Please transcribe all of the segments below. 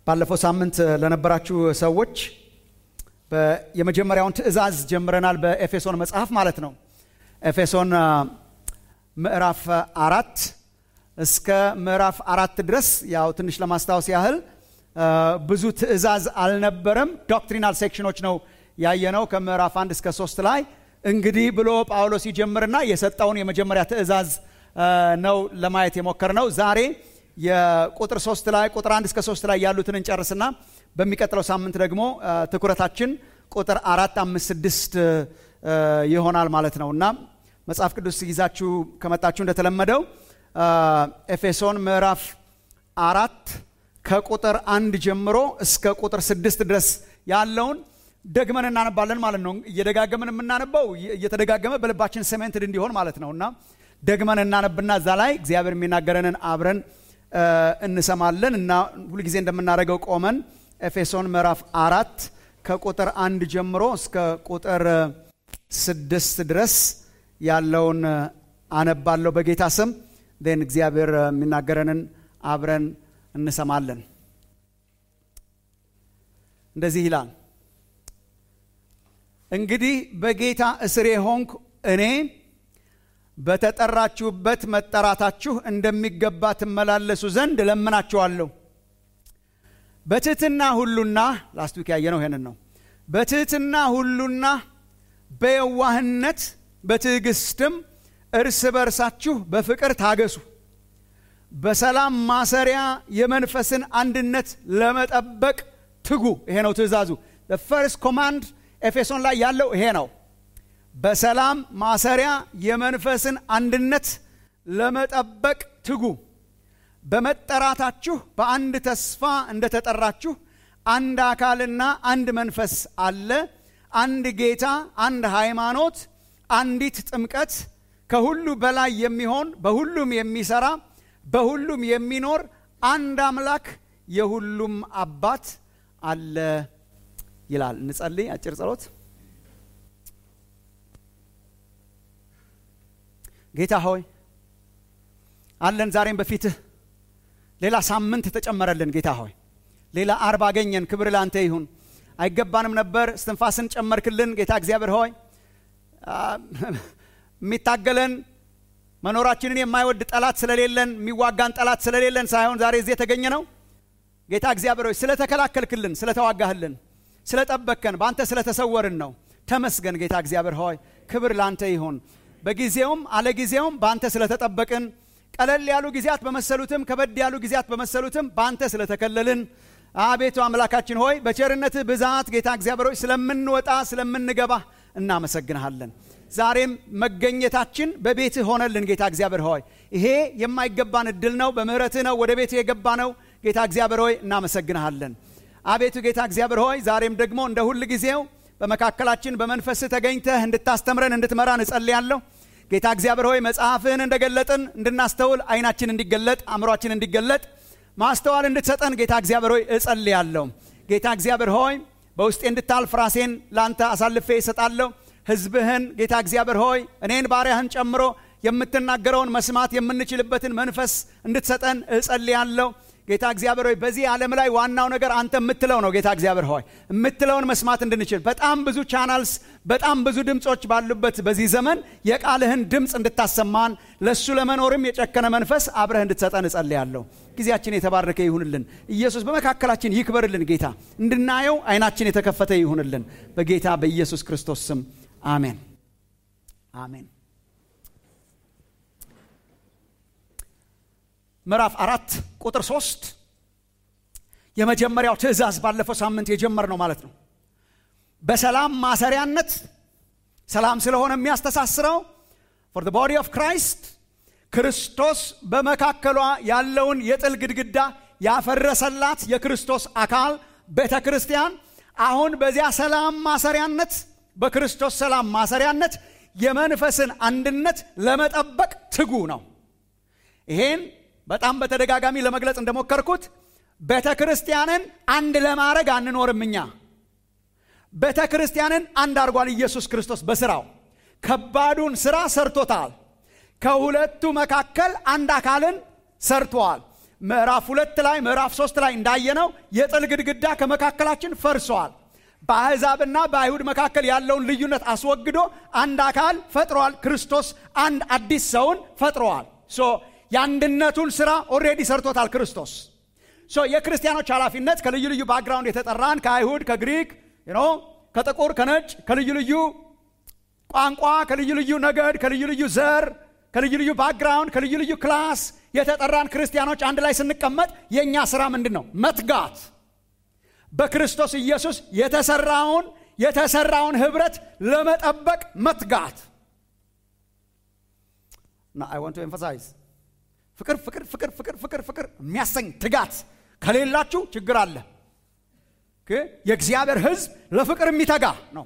ባለፈው ሳምንት ለነበራችሁ ሰዎች የመጀመሪያውን ትእዛዝ ጀምረናል። በኤፌሶን መጽሐፍ ማለት ነው። ኤፌሶን ምዕራፍ አራት እስከ ምዕራፍ አራት ድረስ ያው ትንሽ ለማስታወስ ያህል ብዙ ትእዛዝ አልነበረም። ዶክትሪናል ሴክሽኖች ነው ያየነው ከምዕራፍ አንድ እስከ ሶስት ላይ እንግዲህ ብሎ ጳውሎስ ይጀምርና የሰጠውን የመጀመሪያ ትእዛዝ ነው ለማየት የሞከር ነው። ዛሬ የቁጥር ሶስት ላይ ቁጥር አንድ እስከ ሶስት ላይ ያሉትን እንጨርስና በሚቀጥለው ሳምንት ደግሞ ትኩረታችን ቁጥር አራት አምስት ስድስት ይሆናል ማለት ነው እና መጽሐፍ ቅዱስ ይዛችሁ ከመጣችሁ እንደተለመደው ኤፌሶን ምዕራፍ አራት ከቁጥር አንድ ጀምሮ እስከ ቁጥር ስድስት ድረስ ያለውን ደግመን እናነባለን ማለት ነው። እየደጋገምን የምናነባው እየተደጋገመ በልባችን ሰሜንትድ እንዲሆን ማለት ነው እና ደግመን እናነብና እዛ ላይ እግዚአብሔር የሚናገረንን አብረን እንሰማለን እና ሁልጊዜ እንደምናደርገው ቆመን ኤፌሶን ምዕራፍ አራት ከቁጥር አንድ ጀምሮ እስከ ቁጥር ስድስት ድረስ ያለውን አነባለሁ በጌታ ስም ን እግዚአብሔር የሚናገረንን አብረን እንሰማለን። እንደዚህ ይላል። እንግዲህ በጌታ እስሬ ሆንኩ እኔ በተጠራችሁበት መጠራታችሁ እንደሚገባ ትመላለሱ ዘንድ እለምናችኋለሁ። በትህትና ሁሉና ላስት ዊክ ያየነው ይሄንን ነው። በትህትና ሁሉና በየዋህነት በትዕግስትም እርስ በርሳችሁ በፍቅር ታገሱ። በሰላም ማሰሪያ የመንፈስን አንድነት ለመጠበቅ ትጉ። ይሄ ነው ትእዛዙ። ፈርስት ኮማንድ ኤፌሶን ላይ ያለው ይሄ ነው። በሰላም ማሰሪያ የመንፈስን አንድነት ለመጠበቅ ትጉ። በመጠራታችሁ በአንድ ተስፋ እንደተጠራችሁ አንድ አካልና አንድ መንፈስ አለ፣ አንድ ጌታ፣ አንድ ሃይማኖት፣ አንዲት ጥምቀት፣ ከሁሉ በላይ የሚሆን በሁሉም የሚሰራ በሁሉም የሚኖር አንድ አምላክ የሁሉም አባት አለ ይላል። እንጸልይ። አጭር ጸሎት። ጌታ ሆይ አለን ዛሬም በፊትህ ሌላ ሳምንት ተጨመረልን። ጌታ ሆይ ሌላ አርብ አገኘን። ክብር ላንተ ይሁን። አይገባንም ነበር፣ እስትንፋስን ጨመርክልን። ጌታ እግዚአብሔር ሆይ የሚታገለን መኖራችንን የማይወድ ጠላት ስለሌለን የሚዋጋን ጠላት ስለሌለን ሳይሆን ዛሬ እዚህ የተገኘ ነው። ጌታ እግዚአብሔር ሆይ ስለተከላከልክልን፣ ስለተዋጋህልን፣ ስለጠበቅከን፣ በአንተ ስለተሰወርን ነው። ተመስገን ጌታ እግዚአብሔር ሆይ ክብር ላንተ ይሁን። በጊዜውም አለጊዜውም በአንተ ስለተጠበቅን ቀለል ያሉ ጊዜያት በመሰሉትም ከበድ ያሉ ጊዜያት በመሰሉትም በአንተ ስለተከለልን አቤቱ አምላካችን ሆይ በቸርነትህ ብዛት ጌታ እግዚአብሔር ሆይ ስለምንወጣ ስለምንገባ እናመሰግንሃለን። ዛሬም መገኘታችን በቤትህ ሆነልን ጌታ እግዚአብሔር ሆይ ይሄ የማይገባን እድል ነው። በምህረትህ ነው ወደ ቤትህ የገባ ነው። ጌታ እግዚአብሔር ሆይ እናመሰግንሃለን። አቤቱ ጌታ እግዚአብሔር ሆይ ዛሬም ደግሞ እንደ ሁል ጊዜው በመካከላችን በመንፈስህ ተገኝተህ እንድታስተምረን እንድትመራን እጸልያለሁ። ጌታ እግዚአብሔር ሆይ መጽሐፍህን እንደገለጥን እንድናስተውል አይናችን እንዲገለጥ አእምሯችን እንዲገለጥ ማስተዋል እንድትሰጠን ጌታ እግዚአብሔር ሆይ እጸልያለሁ። ጌታ እግዚአብሔር ሆይ በውስጤ እንድታልፍ ራሴን ለአንተ አሳልፌ እሰጣለሁ። ህዝብህን ጌታ እግዚአብሔር ሆይ እኔን ባሪያህን ጨምሮ የምትናገረውን መስማት የምንችልበትን መንፈስ እንድትሰጠን እጸልያለሁ። ጌታ እግዚአብሔር ሆይ በዚህ ዓለም ላይ ዋናው ነገር አንተ የምትለው ነው። ጌታ እግዚአብሔር ሆይ የምትለውን መስማት እንድንችል በጣም ብዙ ቻናልስ፣ በጣም ብዙ ድምፆች ባሉበት በዚህ ዘመን የቃልህን ድምፅ እንድታሰማን ለእሱ ለመኖርም የጨከነ መንፈስ አብረህ እንድትሰጠን እጸልያለሁ። ጊዜያችን የተባረከ ይሁንልን። ኢየሱስ በመካከላችን ይክበርልን። ጌታ እንድናየው አይናችን የተከፈተ ይሁንልን። በጌታ በኢየሱስ ክርስቶስ ስም አሜን፣ አሜን። ምዕራፍ አራት ቁጥር ሶስት የመጀመሪያው ትእዛዝ ባለፈው ሳምንት የጀመር ነው ማለት ነው። በሰላም ማሰሪያነት ሰላም ስለሆነ የሚያስተሳስረው ፎር ዘ ቦዲ ኦፍ ክራይስት ክርስቶስ በመካከሏ ያለውን የጥል ግድግዳ ያፈረሰላት የክርስቶስ አካል ቤተ ክርስቲያን አሁን በዚያ ሰላም ማሰሪያነት በክርስቶስ ሰላም ማሰሪያነት የመንፈስን አንድነት ለመጠበቅ ትጉ ነው። ይሄን በጣም በተደጋጋሚ ለመግለጽ እንደሞከርኩት ቤተ ክርስቲያንን አንድ ለማድረግ አንኖርም። እኛ ቤተ ክርስቲያንን አንድ አድርጓል ኢየሱስ ክርስቶስ በስራው ከባዱን ስራ ሰርቶታል። ከሁለቱ መካከል አንድ አካልን ሰርተዋል። ምዕራፍ ሁለት ላይ ምዕራፍ ሶስት ላይ እንዳየነው የጥል ግድግዳ ከመካከላችን ፈርሷል። በአሕዛብና በአይሁድ መካከል ያለውን ልዩነት አስወግዶ አንድ አካል ፈጥሯል። ክርስቶስ አንድ አዲስ ሰውን ፈጥረዋል። ሶ የአንድነቱን ስራ ኦልሬዲ ሰርቶታል ክርስቶስ። ሶ የክርስቲያኖች ኃላፊነት ከልዩ ልዩ ባክግራውንድ የተጠራን ከአይሁድ፣ ከግሪክ፣ ኖ ከጥቁር፣ ከነጭ፣ ከልዩ ልዩ ቋንቋ፣ ከልዩ ልዩ ነገድ፣ ከልዩ ልዩ ዘር፣ ከልዩ ልዩ ባክግራውንድ፣ ከልዩ ልዩ ክላስ የተጠራን ክርስቲያኖች አንድ ላይ ስንቀመጥ የእኛ ስራ ምንድን ነው? መትጋት በክርስቶስ ኢየሱስ የተሰራውን የተሰራውን ህብረት ለመጠበቅ መትጋት እና አይ ዋንት ቱ ኤምፋሳይዝ ፍቅር ፍቅር ፍቅር ፍቅር ፍቅር ፍቅር የሚያሰኝ ትጋት ከሌላችሁ ችግር አለ። የእግዚአብሔር ህዝብ ለፍቅር የሚተጋ ነው።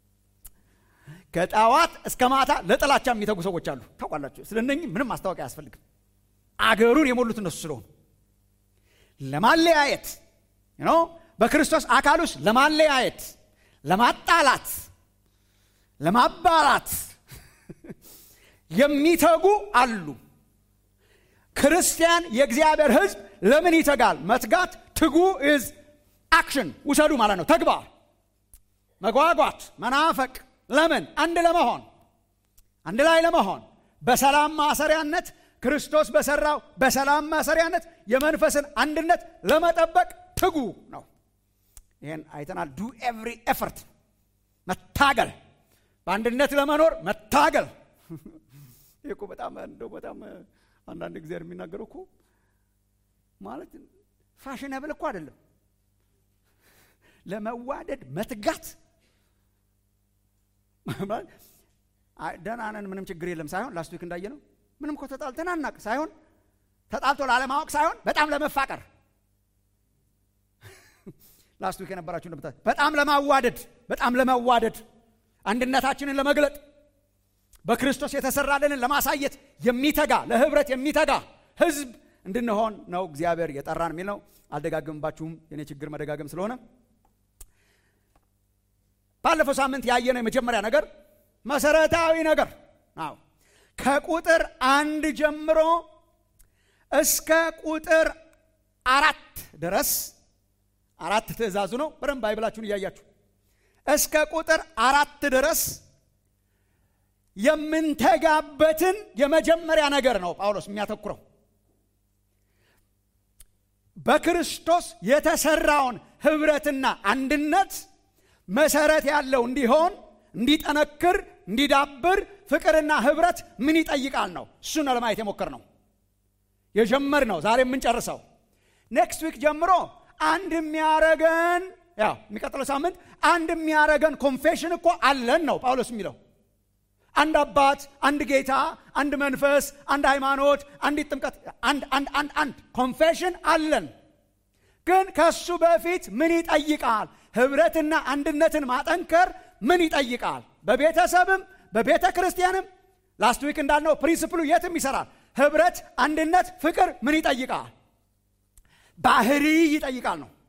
ከጠዋት እስከ ማታ ለጥላቻ የሚተጉ ሰዎች አሉ። ታውቃላችሁ። ስለነኚህ ምንም ማስታወቂያ አያስፈልግም። አገሩን የሞሉት እነሱ ስለሆኑ ለማለያየት ነው በክርስቶስ አካል ውስጥ ለማለያየት፣ ለማጣላት፣ ለማባላት የሚተጉ አሉ። ክርስቲያን የእግዚአብሔር ህዝብ ለምን ይተጋል? መትጋት ትጉ ኢዝ አክሽን ውሰዱ ማለት ነው። ተግባር፣ መጓጓት፣ መናፈቅ። ለምን? አንድ ለመሆን አንድ ላይ ለመሆን በሰላም ማሰሪያነት ክርስቶስ በሰራው በሰላም ማሰሪያነት የመንፈስን አንድነት ለመጠበቅ ትጉ ነው። ይህን አይተናል። ዱ ኤቭሪ ኤፈርት መታገል፣ በአንድነት ለመኖር መታገል። ይህ እኮ በጣም እንደው በጣም አንዳንድ ጊዜ የሚናገረው እኮ ማለት ፋሽነብል እኮ አይደለም። ለመዋደድ መትጋት ደህና ነን ምንም ችግር የለም ሳይሆን ላስት ዊክ እንዳየ ነው ምንም እኮ ተጣልተን አናቅ ሳይሆን ተጣልቶ ላለማወቅ ሳይሆን በጣም ለመፋቀር ላስት ዊክ የነበራችሁ እንደምታ በጣም ለማዋደድ በጣም ለመዋደድ አንድነታችንን ለመግለጥ በክርስቶስ የተሰራልንን ለማሳየት የሚተጋ ለህብረት የሚተጋ ህዝብ እንድንሆን ነው እግዚአብሔር የጠራን የሚል ነው። አልደጋግምባችሁም፣ የኔ ችግር መደጋገም ስለሆነ። ባለፈው ሳምንት ያየነው የመጀመሪያ ነገር መሰረታዊ ነገር አዎ ከቁጥር አንድ ጀምሮ እስከ ቁጥር አራት ድረስ አራት ትእዛዙ ነው። በደንብ ባይብላችሁን እያያችሁ እስከ ቁጥር አራት ድረስ የምንተጋበትን የመጀመሪያ ነገር ነው ጳውሎስ የሚያተኩረው። በክርስቶስ የተሰራውን ህብረትና አንድነት መሰረት ያለው እንዲሆን እንዲጠነክር፣ እንዲዳብር ፍቅርና ህብረት ምን ይጠይቃል ነው። እሱን ነው ለማየት የሞከር ነው የጀመር ነው ዛሬ የምንጨርሰው። ኔክስት ዊክ ጀምሮ አንድ የሚያረገን ያው የሚቀጥለው ሳምንት አንድ የሚያረገን ኮንፌሽን እኮ አለን ነው ጳውሎስ የሚለው አንድ አባት፣ አንድ ጌታ፣ አንድ መንፈስ፣ አንድ ሃይማኖት፣ አንዲት ጥምቀት፣ አንድ አንድ አንድ አንድ ኮንፌሽን አለን። ግን ከሱ በፊት ምን ይጠይቃል? ህብረትና አንድነትን ማጠንከር ምን ይጠይቃል? በቤተሰብም በቤተ ክርስቲያንም ላስት ዊክ እንዳልነው ፕሪንስፕሉ የትም ይሰራል። ህብረት፣ አንድነት፣ ፍቅር ምን ይጠይቃል? ባህሪ ይጠይቃል ነው።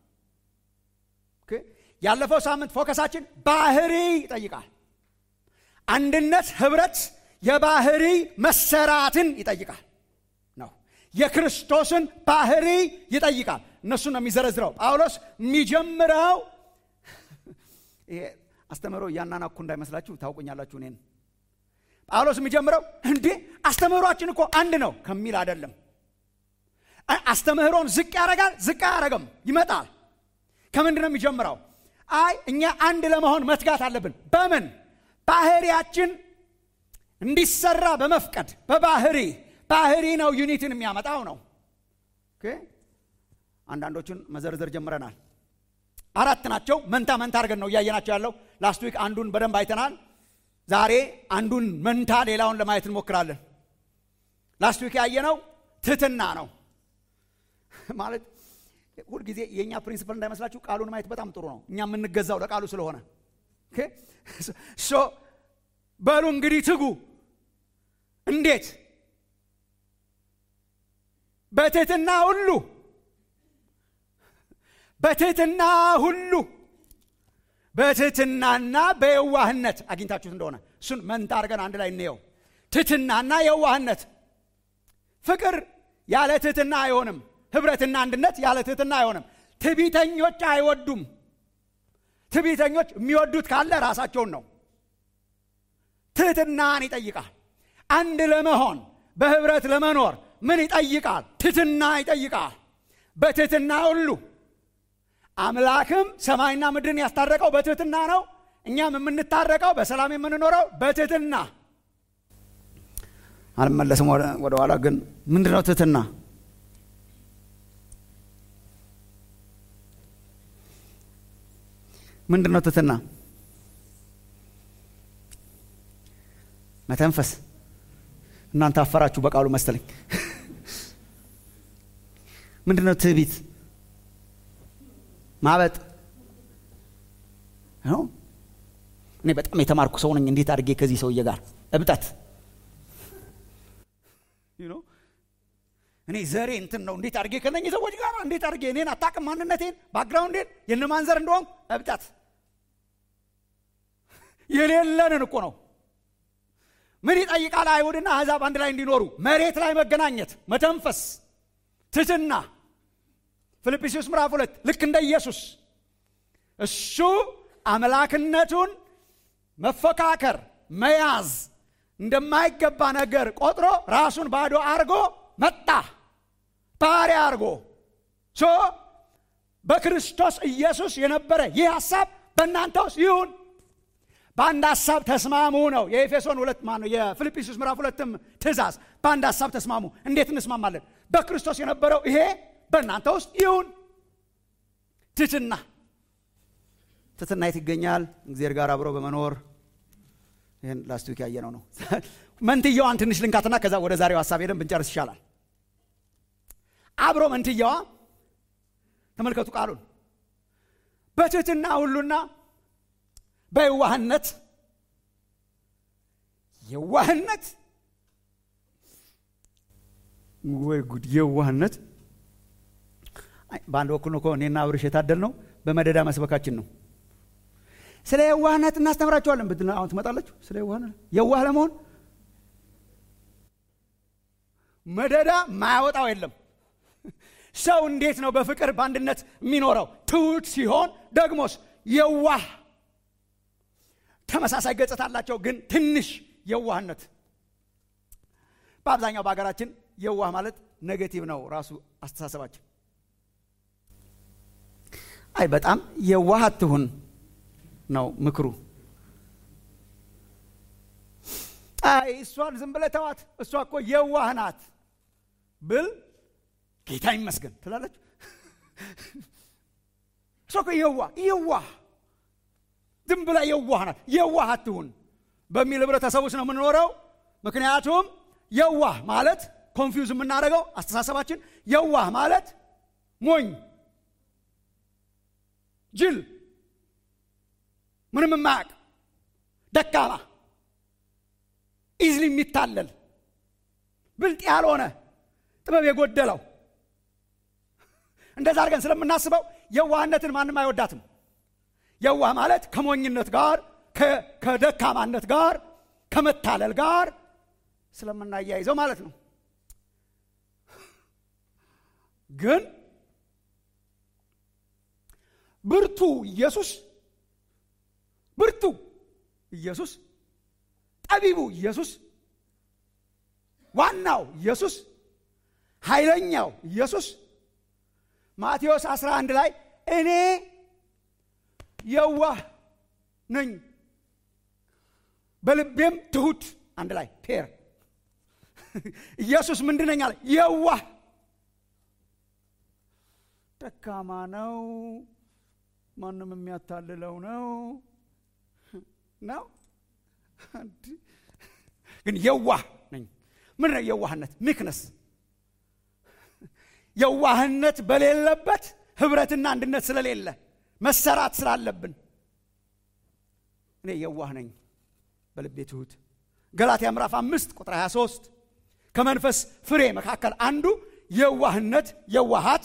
ያለፈው ሳምንት ፎከሳችን ባህሪ ይጠይቃል። አንድነት ህብረት የባህሪ መሰራትን ይጠይቃል ነው። የክርስቶስን ባህሪ ይጠይቃል። እነሱን ነው የሚዘረዝረው ጳውሎስ የሚጀምረው። ይሄ አስተምህሮ እያናናኩ እንዳይመስላችሁ ታውቁኛላችሁ። እኔን ጳውሎስ የሚጀምረው እንዴ አስተምህሯችን እኮ አንድ ነው ከሚል አይደለም። አስተምህሮን ዝቅ ያደርጋል፣ ዝቅ አያደርግም፣ ይመጣል። ከምንድን ነው የሚጀምረው? አይ እኛ አንድ ለመሆን መትጋት አለብን። በምን ባህሪያችን እንዲሰራ በመፍቀድ በባህሪ ባህሪ ነው ዩኒቲን የሚያመጣው ነው። አንዳንዶቹን መዘርዘር ጀምረናል። አራት ናቸው። መንታ መንታ አድርገን ነው እያየናቸው ያለው። ላስት ዊክ አንዱን በደንብ አይተናል። ዛሬ አንዱን መንታ ሌላውን ለማየት እንሞክራለን። ላስት ዊክ ያየነው ትህትና ነው። ማለት ሁልጊዜ የእኛ ፕሪንሲፐል እንዳይመስላችሁ ቃሉን ማየት በጣም ጥሩ ነው። እኛ የምንገዛው ለቃሉ ስለሆነ ሶ በሉ እንግዲህ ትጉ። እንዴት? በትህትና ሁሉ በትህትና ሁሉ በትህትናና በየዋህነት አግኝታችሁት እንደሆነ እሱን መንታ አድርገን አንድ ላይ እንየው። ትህትናና የዋህነት። ፍቅር ያለ ትህትና አይሆንም። ህብረትና አንድነት ያለ ትህትና አይሆንም። ትዕቢተኞች አይወዱም። ትዕቢተኞች የሚወዱት ካለ ራሳቸውን ነው። ትህትናን ይጠይቃል። አንድ ለመሆን በህብረት ለመኖር ምን ይጠይቃል? ትህትና ይጠይቃል። በትህትና ሁሉ አምላክም ሰማይና ምድርን ያስታረቀው በትህትና ነው። እኛም የምንታረቀው በሰላም የምንኖረው በትህትና አልመለስም ወደ ኋላ ግን ምንድን ነው ትህትና? ምንድን ነው ትህትና? መተንፈስ። እናንተ አፈራችሁ በቃሉ መሰለኝ። ምንድን ነው ትዕቢት? ማበጥ ነው። እኔ በጣም የተማርኩ ሰው ነኝ። እንዴት አድርጌ ከዚህ ሰውዬ ጋር እብጠት እኔ ዘሬ እንትን ነው። እንዴት አድርጌ ከነኝህ ሰዎች ጋር እንዴት አድርጌ እኔን አታውቅም፣ ማንነቴን፣ ባክግራውንዴን፣ የእነማን ዘር እንደሆንኩ እብጠት የሌለንን እኮ ነው። ምን ይጠይቃል? አይሁድና አሕዛብ አንድ ላይ እንዲኖሩ መሬት ላይ መገናኘት፣ መተንፈስ፣ ትህትና። ፊልጵስዩስ ምዕራፍ ሁለት ልክ እንደ ኢየሱስ እሱ አምላክነቱን መፎካከር መያዝ እንደማይገባ ነገር ቆጥሮ ራሱን ባዶ አርጎ መጣ። ባሪያ አርጎ ሶ በክርስቶስ ኢየሱስ የነበረ ይህ ሐሳብ በእናንተ ውስጥ ይሁን። በአንድ ሐሳብ ተስማሙ ነው የኤፌሶን ሁለት ማ ነው የፊልጵስዩስ ምዕራፍ ሁለትም ትእዛዝ። በአንድ ሐሳብ ተስማሙ። እንዴት እንስማማለን? በክርስቶስ የነበረው ይሄ በእናንተ ውስጥ ይሁን። ትትና ትትና የት ይገኛል? እግዚአብሔር ጋር አብሮ በመኖር ይህን ላስቲክ ያየነው ነው። መንትየዋን ትንሽ ልንካትና ከዛ ወደ ዛሬው ሀሳብ ሄደን ብንጨርስ ይሻላል። አብሮ መንትየዋ ተመልከቱ ቃሉን በትህትና ሁሉና በየዋህነት የዋህነት ወይ ጉድ የዋህነት በአንድ በኩል ነው እኔና አብርሽ የታደል ነው በመደዳ መስበካችን ነው ስለ የዋህነት እናስተምራችኋለን ብትል አሁን ትመጣላችሁ ስለ የዋህነት የዋህ ለመሆን መደዳ ማያወጣው የለም ሰው እንዴት ነው በፍቅር በአንድነት የሚኖረው ትሑት ሲሆን ደግሞስ የዋህ ተመሳሳይ ገጽታ አላቸው ግን ትንሽ የዋህነት በአብዛኛው በሀገራችን የዋህ ማለት ኔጌቲቭ ነው ራሱ አስተሳሰባችን አይ በጣም የዋህ አትሁን ነው ምክሩ አይ እሷን ዝም ብለህ ተዋት እሷ እኮ የዋህ ናት ብል ጌታ ይመስገን ትላለች እሷ እኮ የዋህ የዋህ ዝም ብላ የዋህ ናት የዋህ አትሁን በሚል ህብረተሰብ ውስጥ ነው የምንኖረው ምክንያቱም የዋህ ማለት ኮንፊውዝ የምናደርገው አስተሳሰባችን የዋህ ማለት ሞኝ ጅል ምንም የማያውቅ ደካማ ኢዝሊ የሚታለል ብልጥ ያልሆነ ጥበብ የጎደለው እንደዛ አድርገን ስለምናስበው የዋህነትን ማንም አይወዳትም የዋህ ማለት ከሞኝነት ጋር ከደካማነት ጋር ከመታለል ጋር ስለምናያይዘው ማለት ነው ግን ብርቱ ኢየሱስ ብርቱ ኢየሱስ ጠቢቡ ኢየሱስ ዋናው ኢየሱስ ኃይለኛው ኢየሱስ ማቴዎስ 11 ላይ እኔ የዋህ ነኝ በልቤም ትሁት አንድ ላይ ፔር ኢየሱስ ምንድነኝ አለ የዋህ ደካማ ነው ማንም የሚያታልለው ነው ነው ግን የዋህ ነኝ ምን ነው የዋህነት ሚክነስ የዋህነት በሌለበት ህብረትና አንድነት ስለሌለ መሰራት ስላለብን እኔ የዋህ ነኝ በልቤ ትሁት ገላትያ ምዕራፍ አምስት ቁጥር 23 ከመንፈስ ፍሬ መካከል አንዱ የዋህነት የዋሃት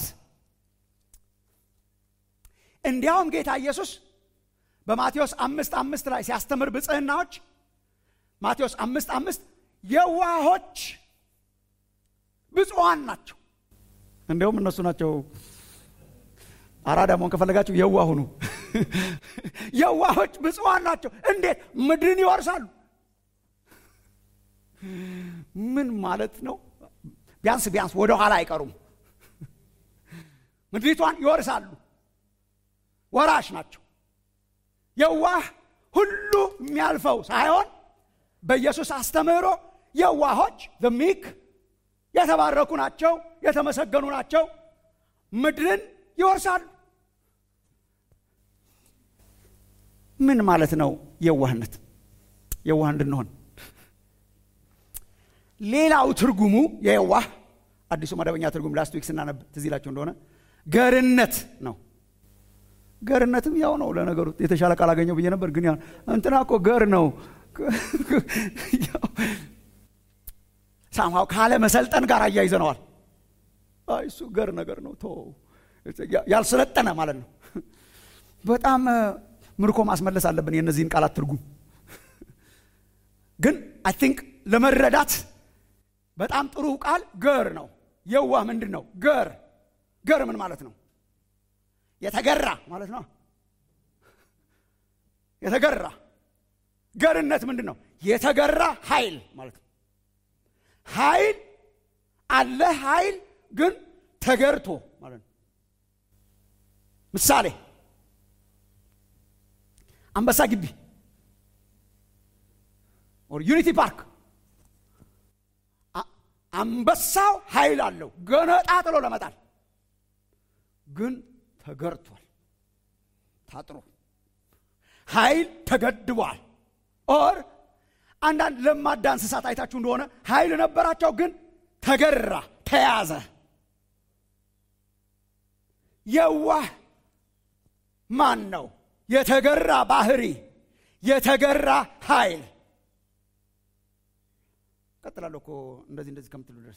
እንዲያውም ጌታ ኢየሱስ በማቴዎስ አምስት አምስት ላይ ሲያስተምር ብጽህናዎች ማቴዎስ አምስት አምስት የዋሆች ብፁዓን ናቸው እንዲያውም እነሱ ናቸው አራዳ መሆን ከፈለጋችሁ የዋህ ሁኑ። የዋሆች ብፁዓን ናቸው። እንዴት ምድርን ይወርሳሉ? ምን ማለት ነው? ቢያንስ ቢያንስ ወደ ኋላ አይቀሩም። ምድሪቷን ይወርሳሉ። ወራሽ ናቸው። የዋህ ሁሉ የሚያልፈው ሳይሆን በኢየሱስ አስተምህሮ የዋሆች ሚክ የተባረኩ ናቸው፣ የተመሰገኑ ናቸው። ምድርን ይወርሳሉ። ምን ማለት ነው የዋህነት? የዋህ እንድንሆን ሌላው ትርጉሙ የየዋህ አዲሱ መደበኛ ትርጉም ላስት ዊክ ስናነብ ትዝ ይላቸው እንደሆነ ገርነት ነው። ገርነትም ያው ነው። ለነገሩ የተሻለ ቃል አገኘው ብዬ ነበር፣ ግን እንትና እኮ ገር ነው። ሳምሃው ካለ መሰልጠን ጋር አያይዘነዋል። አይ እሱ ገር ነገር ነው ቶ ያልሰለጠነ ማለት ነው። በጣም ምርኮ ማስመለስ አለብን የእነዚህን ቃላት ትርጉም። ግን አይ ቲንክ ለመረዳት በጣም ጥሩ ቃል ገር ነው። የዋህ ምንድን ነው? ገር ገር ምን ማለት ነው? የተገራ ማለት ነው። የተገራ ገርነት ምንድን ነው? የተገራ ኃይል ማለት ነው። ኃይል አለ ኃይል ግን ተገርቶ ማለት ነው። ምሳሌ አንበሳ ግቢ ዩኒቲ ፓርክ አንበሳው ኃይል አለው ገነጣጥሎ ለመጣል ግን ተገርቷል። ታጥሮ ኃይል ተገድቧል። ኦር አንዳንድ ለማዳ እንስሳት አይታችሁ እንደሆነ ኃይል ነበራቸው፣ ግን ተገራ፣ ተያዘ። የዋህ ማን ነው? የተገራ ባህሪ፣ የተገራ ኃይል። ቀጥላለሁ እኮ እንደዚህ እንደዚህ ከምትሉ ድረስ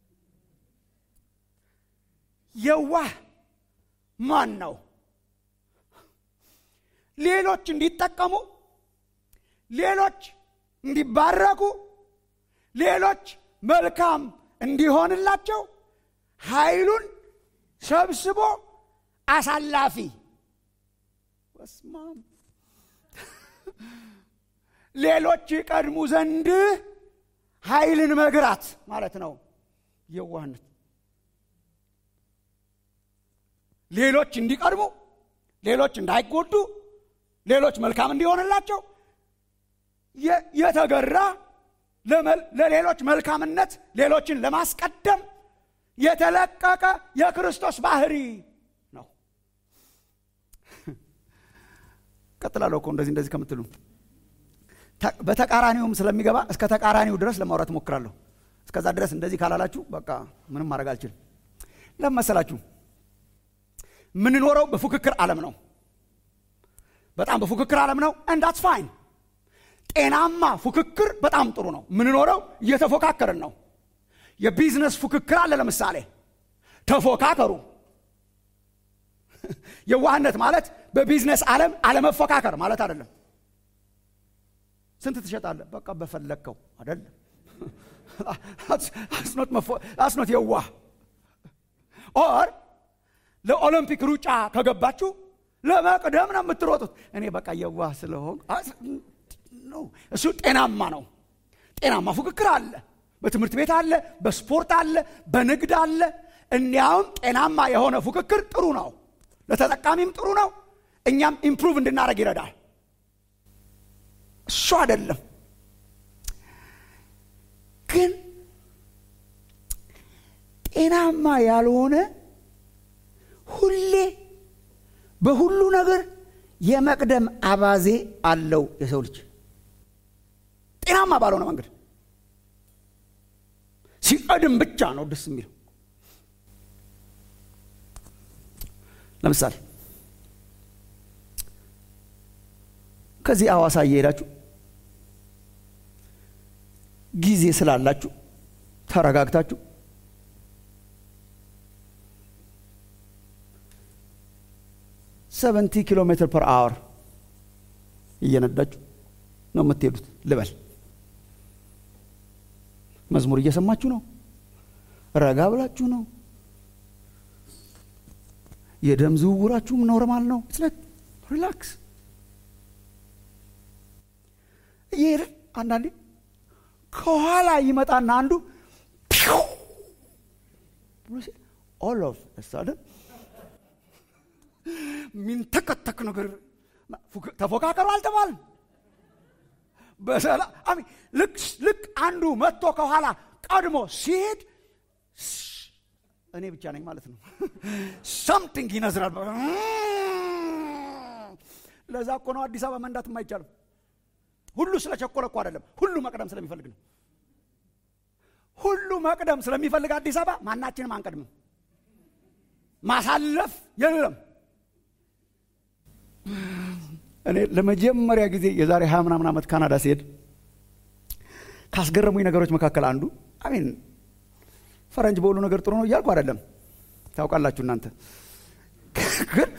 የዋህ ማን ነው? ሌሎች እንዲጠቀሙ፣ ሌሎች እንዲባረኩ፣ ሌሎች መልካም እንዲሆንላቸው ኃይሉን ሰብስቦ አሳላፊ በስማም ሌሎች ይቀድሙ ዘንድ ኃይልን መግራት ማለት ነው የዋህነት። ሌሎች እንዲቀድሙ፣ ሌሎች እንዳይጎዱ፣ ሌሎች መልካም እንዲሆንላቸው የተገራ ለሌሎች መልካምነት ሌሎችን ለማስቀደም የተለቀቀ የክርስቶስ ባህሪ ነው። ቀጥላለሁ እኮ እንደዚህ እንደዚህ ከምትሉ በተቃራኒውም ስለሚገባ እስከ ተቃራኒው ድረስ ለማውራት እሞክራለሁ። እስከዛ ድረስ እንደዚህ ካላላችሁ በቃ ምንም ማድረግ አልችልም። ለምን መሰላችሁ? የምንኖረው በፉክክር ዓለም ነው። በጣም በፉክክር ዓለም ነው። እንዳትስ ፋይን። ጤናማ ፉክክር በጣም ጥሩ ነው። የምንኖረው እየተፎካከርን ነው። የቢዝነስ ፉክክር አለ። ለምሳሌ ተፎካከሩ። የዋህነት ማለት በቢዝነስ ዓለም አለመፎካከር ማለት አይደለም። ስንት ትሸጣለህ? በቃ በፈለግከው አይደለም። አስኖት የዋህ ኦር ለኦሎምፒክ ሩጫ ከገባችሁ ለመቅደም ነው የምትሮጡት። እኔ በቃ የዋህ ስለሆን እሱ ጤናማ ነው። ጤናማ ፉክክር አለ። በትምህርት ቤት አለ፣ በስፖርት አለ፣ በንግድ አለ። እንዲያውም ጤናማ የሆነ ፉክክር ጥሩ ነው፣ ለተጠቃሚም ጥሩ ነው። እኛም ኢምፕሩቭ እንድናደርግ ይረዳል። እሱ አይደለም ግን ጤናማ ያልሆነ ሁሌ በሁሉ ነገር የመቅደም አባዜ አለው የሰው ልጅ ጤናማ ባልሆነ መንገድ ሲቀድም ብቻ ነው ደስ የሚለው። ለምሳሌ ከዚህ አዋሳ እየሄዳችሁ ጊዜ ስላላችሁ ተረጋግታችሁ ሰቨንቲ ኪሎ ሜትር ፐር አወር እየነዳችሁ ነው የምትሄዱት ልበል። መዝሙር እየሰማችሁ ነው፣ ረጋ ብላችሁ ነው። የደም ዝውውራችሁም ኖርማል ነው። ሪላክስ እየሄድን አንዳንዴ ከኋላ ይመጣና አንዱ ኦል ኦፍ ሳደን ሚንተከተክ ነገር ተፎካከሩ አልተባልም። በሰላ ልክ ልክ አንዱ መጥቶ ከኋላ ቀድሞ ሲሄድ እኔ ብቻ ነኝ ማለት ነው። ሰምቲንግ ይነዝራል። ለዛ እኮ ነው አዲስ አበባ መንዳት የማይቻልም። ሁሉ ስለ ቸኮለ እኮ አይደለም፣ ሁሉ መቅደም ስለሚፈልግ ነው። ሁሉ መቅደም ስለሚፈልግ አዲስ አበባ ማናችንም አንቀድምም። ማሳለፍ የለም። እኔ ለመጀመሪያ ጊዜ የዛሬ ሀያ ምናምን ዓመት ካናዳ ሲሄድ ካስገረሙኝ ነገሮች መካከል አንዱ አሜን ፈረንጅ በሁሉ ነገር ጥሩ ነው እያልኩ አይደለም። ታውቃላችሁ እናንተ ግን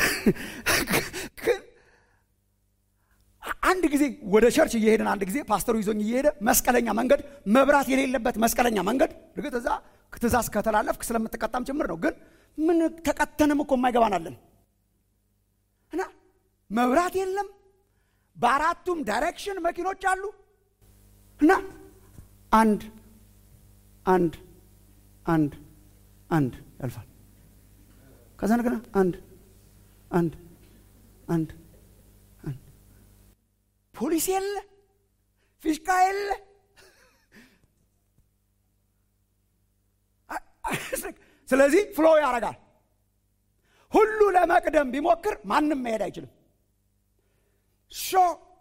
አንድ ጊዜ ወደ ቸርች እየሄድን አንድ ጊዜ ፓስተሩ ይዞኝ እየሄደ መስቀለኛ መንገድ መብራት የሌለበት መስቀለኛ መንገድ እርግጥ እዛ ትእዛዝ ከተላለፍክ ስለምትቀጣም ጭምር ነው። ግን ምን ተቀተንም እኮ የማይገባናለን እና መብራት የለም። በአራቱም ዳይሬክሽን መኪኖች አሉ እና አንድ አንድ አንድ አንድ ያልፋል። ከዛ እንደገና አንድ አንድ አንድ አንድ ፖሊስ የለ፣ ፊሽካ የለ። ስለዚህ ፍሎ ያደርጋል። ሁሉ ለመቅደም ቢሞክር ማንም መሄድ አይችልም። ሾ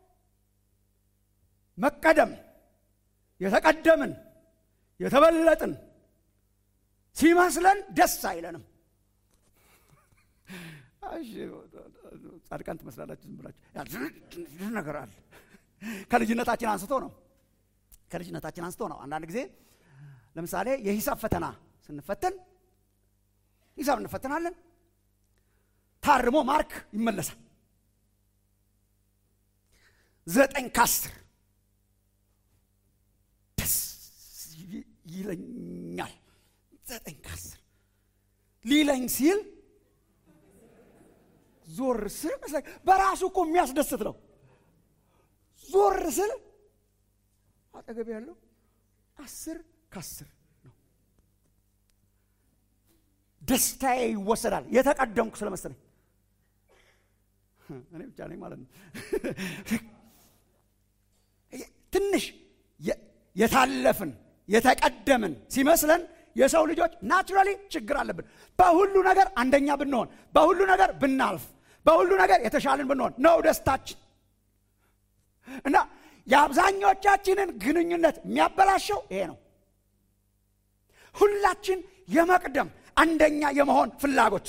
መቀደም የተቀደምን የተበለጥን ሲመስለን ደስ አይለንም። ጻድቃን ትመስላላችሁ ዝም ብላችሁ ነገር አለ። ከልጅነታችን አንስቶ ነው ከልጅነታችን አንስቶ ነው። አንዳንድ ጊዜ ለምሳሌ የሂሳብ ፈተና ስንፈተን ሂሳብ እንፈተናለን። ታርሞ ማርክ ይመለሳል። ዘጠኝ ከአስር ደስ ይለኛል። ዘጠኝ ከአስር ሊለኝ ሲል ዞር ስል መስለኝ በራሱ እኮ የሚያስደስት ነው። ዞር ስል አጠገብ ያለው አስር ከአስር ነው። ደስታዬ ይወሰዳል። የተቀደምኩ ስለመሰለኝ እኔ ብቻ ነኝ ማለት ነው። ትንሽ የታለፍን የተቀደምን ሲመስለን የሰው ልጆች ናቹራሊ ችግር አለብን። በሁሉ ነገር አንደኛ ብንሆን፣ በሁሉ ነገር ብናልፍ፣ በሁሉ ነገር የተሻልን ብንሆን ነው ደስታችን እና የአብዛኞቻችንን ግንኙነት የሚያበላሸው ይሄ ነው። ሁላችን የመቅደም አንደኛ የመሆን ፍላጎት።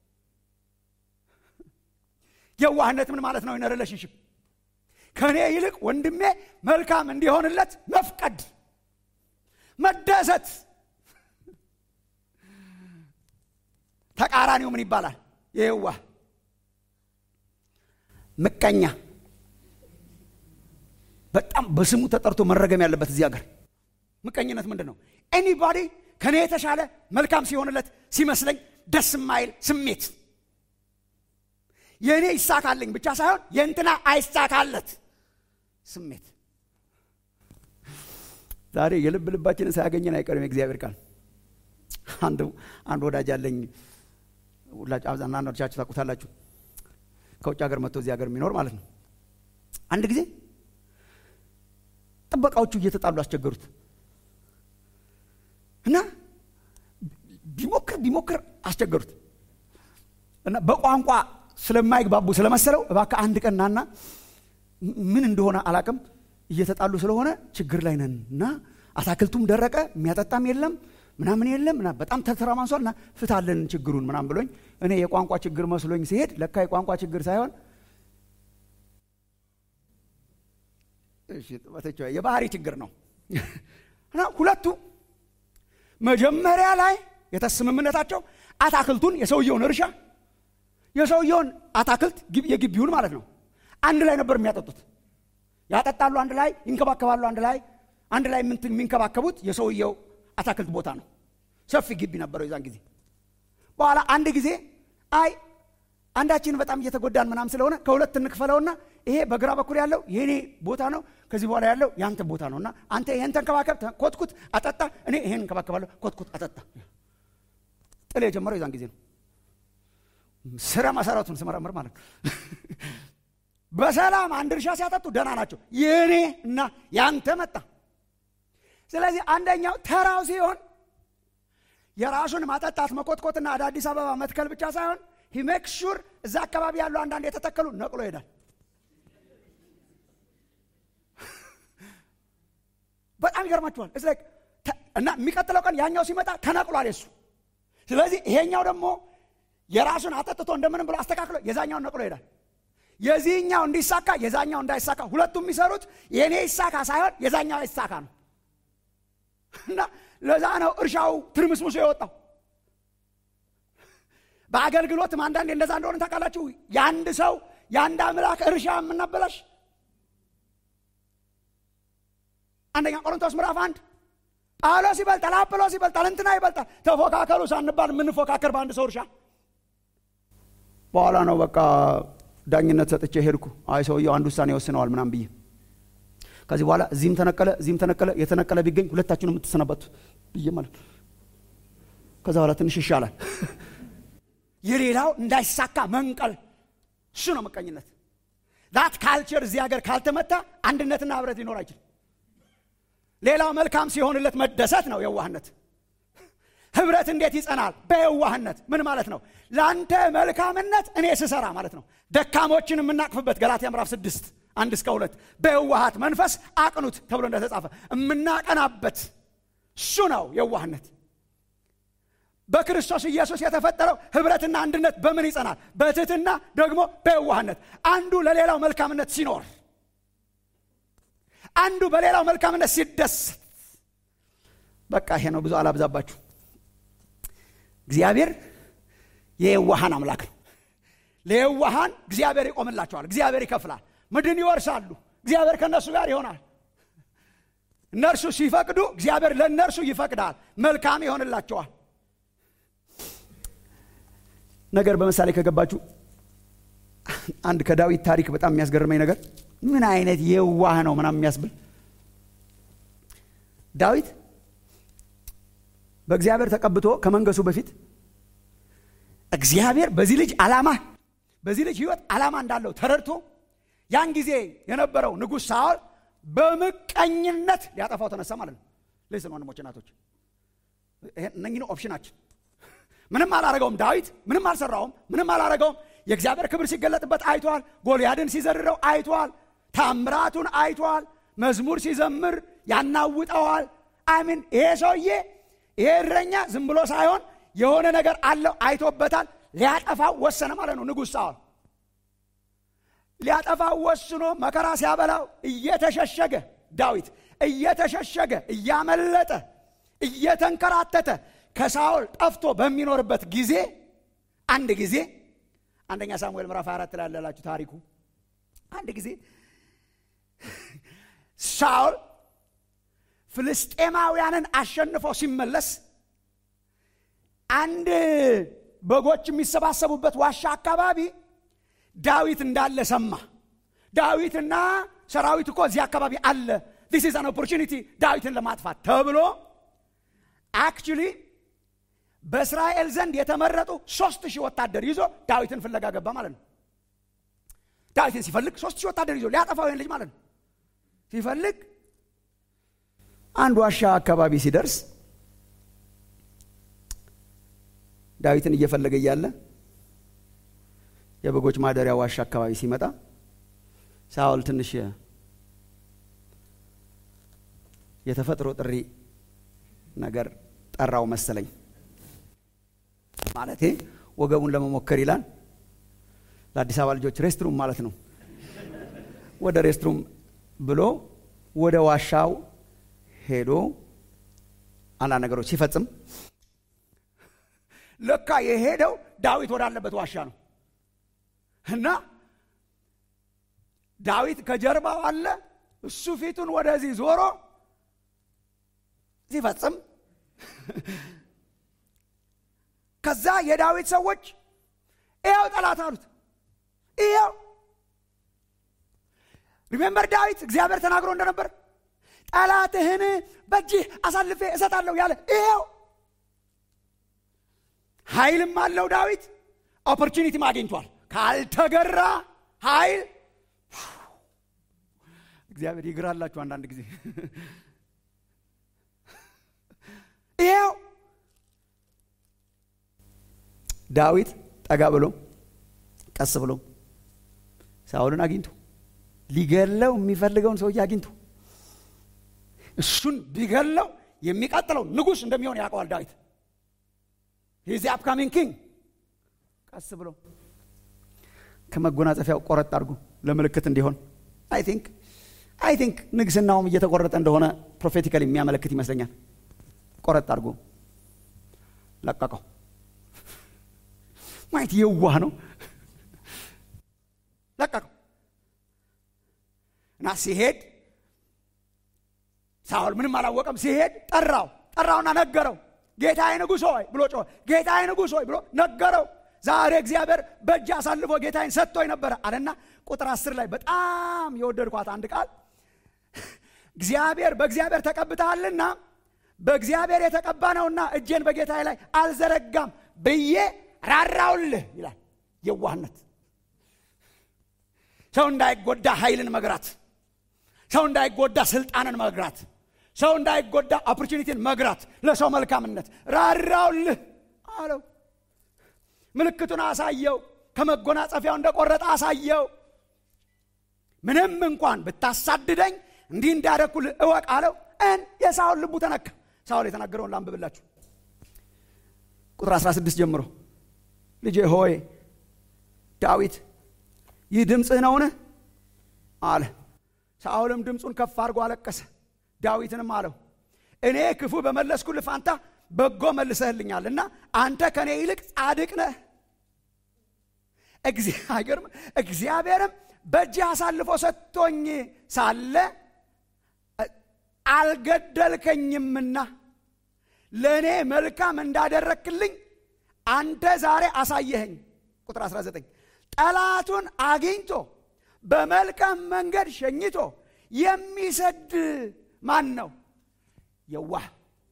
የዋህነት ምን ማለት ነው? ሪሌሽንሽፕ ከእኔ ይልቅ ወንድሜ መልካም እንዲሆንለት መፍቀድ፣ መደሰት። ተቃራኒው ምን ይባላል? የዋህ ምቀኛ በጣም በስሙ ተጠርቶ መረገም ያለበት እዚህ ሀገር ምቀኝነት ምንድን ነው? ኤኒባዲ ከኔ የተሻለ መልካም ሲሆንለት ሲመስለኝ ደስ የማይል ስሜት የእኔ ይሳካልኝ ብቻ ሳይሆን የእንትና አይሳካለት ስሜት። ዛሬ የልብ ልባችንን ሳያገኘን አይቀርም የእግዚአብሔር ቃል። አንድ ወዳጅ አለኝ፣ አንዳንዶቻችሁ ታውቁታላችሁ። ከውጭ ሀገር መጥቶ እዚህ ሀገር የሚኖር ማለት ነው። አንድ ጊዜ ጥበቃዎቹ እየተጣሉ አስቸገሩት እና ቢሞክር ቢሞክር አስቸገሩት እና በቋንቋ ስለማይግባቡ ስለመሰለው እባክህ አንድ ቀን ናና ምን እንደሆነ አላቅም እየተጣሉ ስለሆነ ችግር ላይ ነን እና አታክልቱም ደረቀ የሚያጠጣም የለም ምናምን የለም እና በጣም ተተራማንሷል እና ፍታለን ችግሩን ምናምን ብሎኝ እኔ የቋንቋ ችግር መስሎኝ ሲሄድ ለካ የቋንቋ ችግር ሳይሆን የባህሪ ችግር ነው እና ሁለቱ መጀመሪያ ላይ የተስምምነታቸው አታክልቱን የሰውየውን እርሻ የሰውየውን አታክልት የግቢውን ማለት ነው አንድ ላይ ነበር የሚያጠጡት። ያጠጣሉ አንድ ላይ፣ ይንከባከባሉ አንድ ላይ። አንድ ላይ የሚንከባከቡት የሰውየው አታክልት ቦታ ነው። ሰፊ ግቢ ነበረው የዛን ጊዜ። በኋላ አንድ ጊዜ አይ አንዳችን በጣም እየተጎዳን ምናም ስለሆነ ከሁለት እንክፈለውና ይሄ በግራ በኩል ያለው የኔ ቦታ ነው፣ ከዚህ በኋላ ያለው የአንተ ቦታ ነው እና አንተ ይሄን ተንከባከብ፣ ኮትኩት፣ አጠጣ፣ እኔ ይሄን እንከባከባለሁ፣ ኮትኩት፣ አጠጣ። ጥል የጀመረው የዛን ጊዜ ነው። ስረ መሰረቱን ስመረምር ማለት ነው። በሰላም አንድ እርሻ ሲያጠጡ ደህና ናቸው። የእኔ እና ያንተ መጣ። ስለዚህ አንደኛው ተራው ሲሆን የራሱን ማጠጣት መኮትኮትና ወደ አዲስ አበባ መትከል ብቻ ሳይሆን ሂሜክ ሹር እዛ አካባቢ ያሉ አንዳንድ የተተከሉ ነቅሎ ይሄዳል። በጣም ይገርማችኋል። እና የሚቀጥለው ቀን ያኛው ሲመጣ ተነቅሏል የሱ። ስለዚህ ይሄኛው ደግሞ የራሱን አጠጥቶ እንደምንም ብሎ አስተካክሎ የዛኛውን ነቅሎ ይሄዳል። የዚህኛው እንዲሳካ የዛኛው እንዳይሳካ ሁለቱም የሚሰሩት የእኔ ይሳካ ሳይሆን የዛኛው ይሳካ ነው። እና ለዛ ነው እርሻው ትርምስምሶ የወጣው። በአገልግሎትም አንዳንዴ እንደዛ እንደሆነ ታውቃላችሁ። የአንድ ሰው የአንድ አምላክ እርሻ የምናበላሽ አንደኛ ቆሮንቶስ ምዕራፍ አንድ ጳውሎስ ይበልጣል፣ አጵሎስ ይበልጣል፣ እንትና ይበልጣል፣ ተፎካከሉ ሳንባል የምንፎካከር በአንድ ሰው እርሻ። በኋላ ነው በቃ ዳኝነት ሰጥቼ ሄድኩ። አይ ሰውየው አንድ ውሳኔ ወስነዋል ምናም ብዬ ከዚህ በኋላ እዚህም ተነቀለ እዚህም ተነቀለ የተነቀለ ቢገኝ ሁለታችሁን የምትሰናበቱ ብዬ ማለት ከዛ በኋላ ትንሽ ይሻላል። የሌላው እንዳይሳካ መንቀል እሱ ነው ምቀኝነት። ዛት ካልቸር እዚህ ሀገር ካልተመታ አንድነትና ህብረት ሊኖር አይችልም። ሌላው መልካም ሲሆንለት መደሰት ነው የዋህነት። ህብረት እንዴት ይጸናል? በየዋህነት። ምን ማለት ነው? ለአንተ መልካምነት እኔ ስሰራ ማለት ነው። ደካሞችን የምናቅፍበት ገላትያ ምዕራፍ ስድስት አንድ እስከ ሁለት በየዋሃት መንፈስ አቅኑት ተብሎ እንደተጻፈ የምናቀናበት እሱ ነው የዋህነት። በክርስቶስ ኢየሱስ የተፈጠረው ህብረትና አንድነት በምን ይጸናል? በትህትና ደግሞ በየዋህነት። አንዱ ለሌላው መልካምነት ሲኖር፣ አንዱ በሌላው መልካምነት ሲደሰት። በቃ ይሄ ነው። ብዙ አላብዛባችሁ። እግዚአብሔር የየዋሃን አምላክ ነው። ለየዋሃን እግዚአብሔር ይቆምላቸዋል። እግዚአብሔር ይከፍላል። ምድን ይወርሳሉ። እግዚአብሔር ከእነሱ ጋር ይሆናል። እነርሱ ሲፈቅዱ እግዚአብሔር ለእነርሱ ይፈቅዳል። መልካም ይሆንላቸዋል። ነገር በምሳሌ ከገባችሁ አንድ ከዳዊት ታሪክ በጣም የሚያስገርመኝ ነገር ምን አይነት የዋህ ነው ምናምን የሚያስብል ዳዊት በእግዚአብሔር ተቀብቶ ከመንገሱ በፊት እግዚአብሔር በዚህ ልጅ ዓላማ በዚህ ልጅ ህይወት ዓላማ እንዳለው ተረድቶ ያን ጊዜ የነበረው ንጉሥ ሳኦል በምቀኝነት ሊያጠፋው ተነሳ ማለት ነው። ልስን ወንድሞች፣ እናቶች እነኝህ ኦፕሽናችን ምንም አላረገውም። ዳዊት ምንም አልሰራውም፣ ምንም አላረገውም። የእግዚአብሔር ክብር ሲገለጥበት አይቷል። ጎልያድን ሲዘርረው አይቷል። ታምራቱን አይቷል። መዝሙር ሲዘምር ያናውጠዋል። አሚን ይሄ ሰውዬ ይሄ እረኛ ዝም ብሎ ሳይሆን የሆነ ነገር አለው፣ አይቶበታል። ሊያጠፋው ወሰነ ማለት ነው ንጉሥ ሳኦል ሊያጠፋው ወስኖ መከራ ሲያበላው እየተሸሸገ ዳዊት እየተሸሸገ እያመለጠ እየተንከራተተ ከሳኦል ጠፍቶ በሚኖርበት ጊዜ አንድ ጊዜ አንደኛ ሳሙኤል ምዕራፍ አራት ላይ ያላችሁ ታሪኩ አንድ ጊዜ ሳኦል ፍልስጤማውያንን አሸንፎ ሲመለስ አንድ በጎች የሚሰባሰቡበት ዋሻ አካባቢ ዳዊት እንዳለ ሰማ። ዳዊትና ሰራዊት እኮ እዚህ አካባቢ አለ፣ ዲስ ኢዝ አን ኦፖርቹኒቲ ዳዊትን ለማጥፋት ተብሎ አክቹሊ በእስራኤል ዘንድ የተመረጡ ሶስት ሺህ ወታደር ይዞ ዳዊትን ፍለጋ ገባ ማለት ነው። ዳዊትን ሲፈልግ ሶስት ሺህ ወታደር ይዞ ሊያጠፋው ይህን ልጅ ማለት ነው። ሲፈልግ አንድ ዋሻ አካባቢ ሲደርስ ዳዊትን እየፈለገ እያለ የበጎች ማደሪያ ዋሻ አካባቢ ሲመጣ ሳኦል ትንሽ የተፈጥሮ ጥሪ ነገር ጠራው መሰለኝ። ማለቴ ወገቡን ለመሞከር ይላል። ለአዲስ አበባ ልጆች ሬስትሩም ማለት ነው። ወደ ሬስትሩም ብሎ ወደ ዋሻው ሄዶ አንዳንድ ነገሮች ሲፈጽም ለካ የሄደው ዳዊት ወዳለበት ዋሻ ነው እና ዳዊት ከጀርባው አለ። እሱ ፊቱን ወደዚህ ዞሮ ሲፈጽም ከዛ የዳዊት ሰዎች ይኸው ጠላት አሉት። ይኸው ሪሜምበር ዳዊት እግዚአብሔር ተናግሮ እንደነበር ጠላትህን በእጅህ አሳልፌ እሰጣለሁ ያለ ይኸው ኃይልም አለው ዳዊት ኦፖርቹኒቲም አግኝቷል። ካልተገራ ኃይል እግዚአብሔር ይግራላችሁ አንዳንድ ጊዜ ይኸው ዳዊት ጠጋ ብሎ ቀስ ብሎ ሳውልን አግኝቶ ሊገለው የሚፈልገውን ሰውዬ አግኝቶ እሱን ቢገለው የሚቀጥለው ንጉሥ እንደሚሆን ያውቀዋል ዳዊት ሂዚ አፕካሚንግ ኪንግ ቀስ ብሎ ከመጎናጸፊያው ቆረጥ አድርጎ ለምልክት እንዲሆን አይ ቲንክ አይ ቲንክ ንግስናውም እየተቆረጠ እንደሆነ ፕሮፌቲካል የሚያመለክት ይመስለኛል ቆረጥ አድርጎ ለቀቀው ማየት የዋህ ነው ለቀቀው እና ሲሄድ ሳውል ምንም አላወቀም ሲሄድ ጠራው ጠራውና ነገረው ጌታዬ ንጉሥ ሆይ ብሎ ጮኸ ጌታዬ ንጉሥ ሆይ ብሎ ነገረው ዛሬ እግዚአብሔር በእጅ አሳልፎ ጌታዬን ሰጥቶኝ ነበረ አለና ቁጥር አስር ላይ በጣም የወደድኳት አንድ ቃል እግዚአብሔር በእግዚአብሔር ተቀብተሃልና በእግዚአብሔር የተቀባ ነውና እጄን በጌታዬ ላይ አልዘረጋም ብዬ ራራውልህ ይላል የዋህነት ሰው እንዳይጎዳ ኃይልን መግራት ሰው እንዳይጎዳ ስልጣንን መግራት ሰው እንዳይጎዳ ኦፖርቹኒቲን መግራት ለሰው መልካምነት ራራውልህ አለው ምልክቱን አሳየው ከመጎናጸፊያው እንደቆረጠ አሳየው ምንም እንኳን ብታሳድደኝ እንዲህ እንዳደረግኩልህ እወቅ አለው እን የሳውል ልቡ ተነካ ሳውል የተናገረውን ላንብብላችሁ ቁጥር 16 ጀምሮ ልጄ ሆይ ዳዊት ይህ ድምፅህ ነውን አለ ሳኦልም ድምፁን ከፍ አድርጎ አለቀሰ ዳዊትንም አለው እኔ ክፉ በመለስኩልህ ፋንታ በጎ መልሰህልኛል እና አንተ ከእኔ ይልቅ ጻድቅ ነህ እግዚአብሔርም በእጅህ አሳልፎ ሰጥቶኝ ሳለ አልገደልከኝምና ለእኔ መልካም እንዳደረክልኝ አንተ ዛሬ አሳየኸኝ ቁጥር 19 ጠላቱን አግኝቶ በመልካም መንገድ ሸኝቶ የሚሰድ ማን ነው የዋህ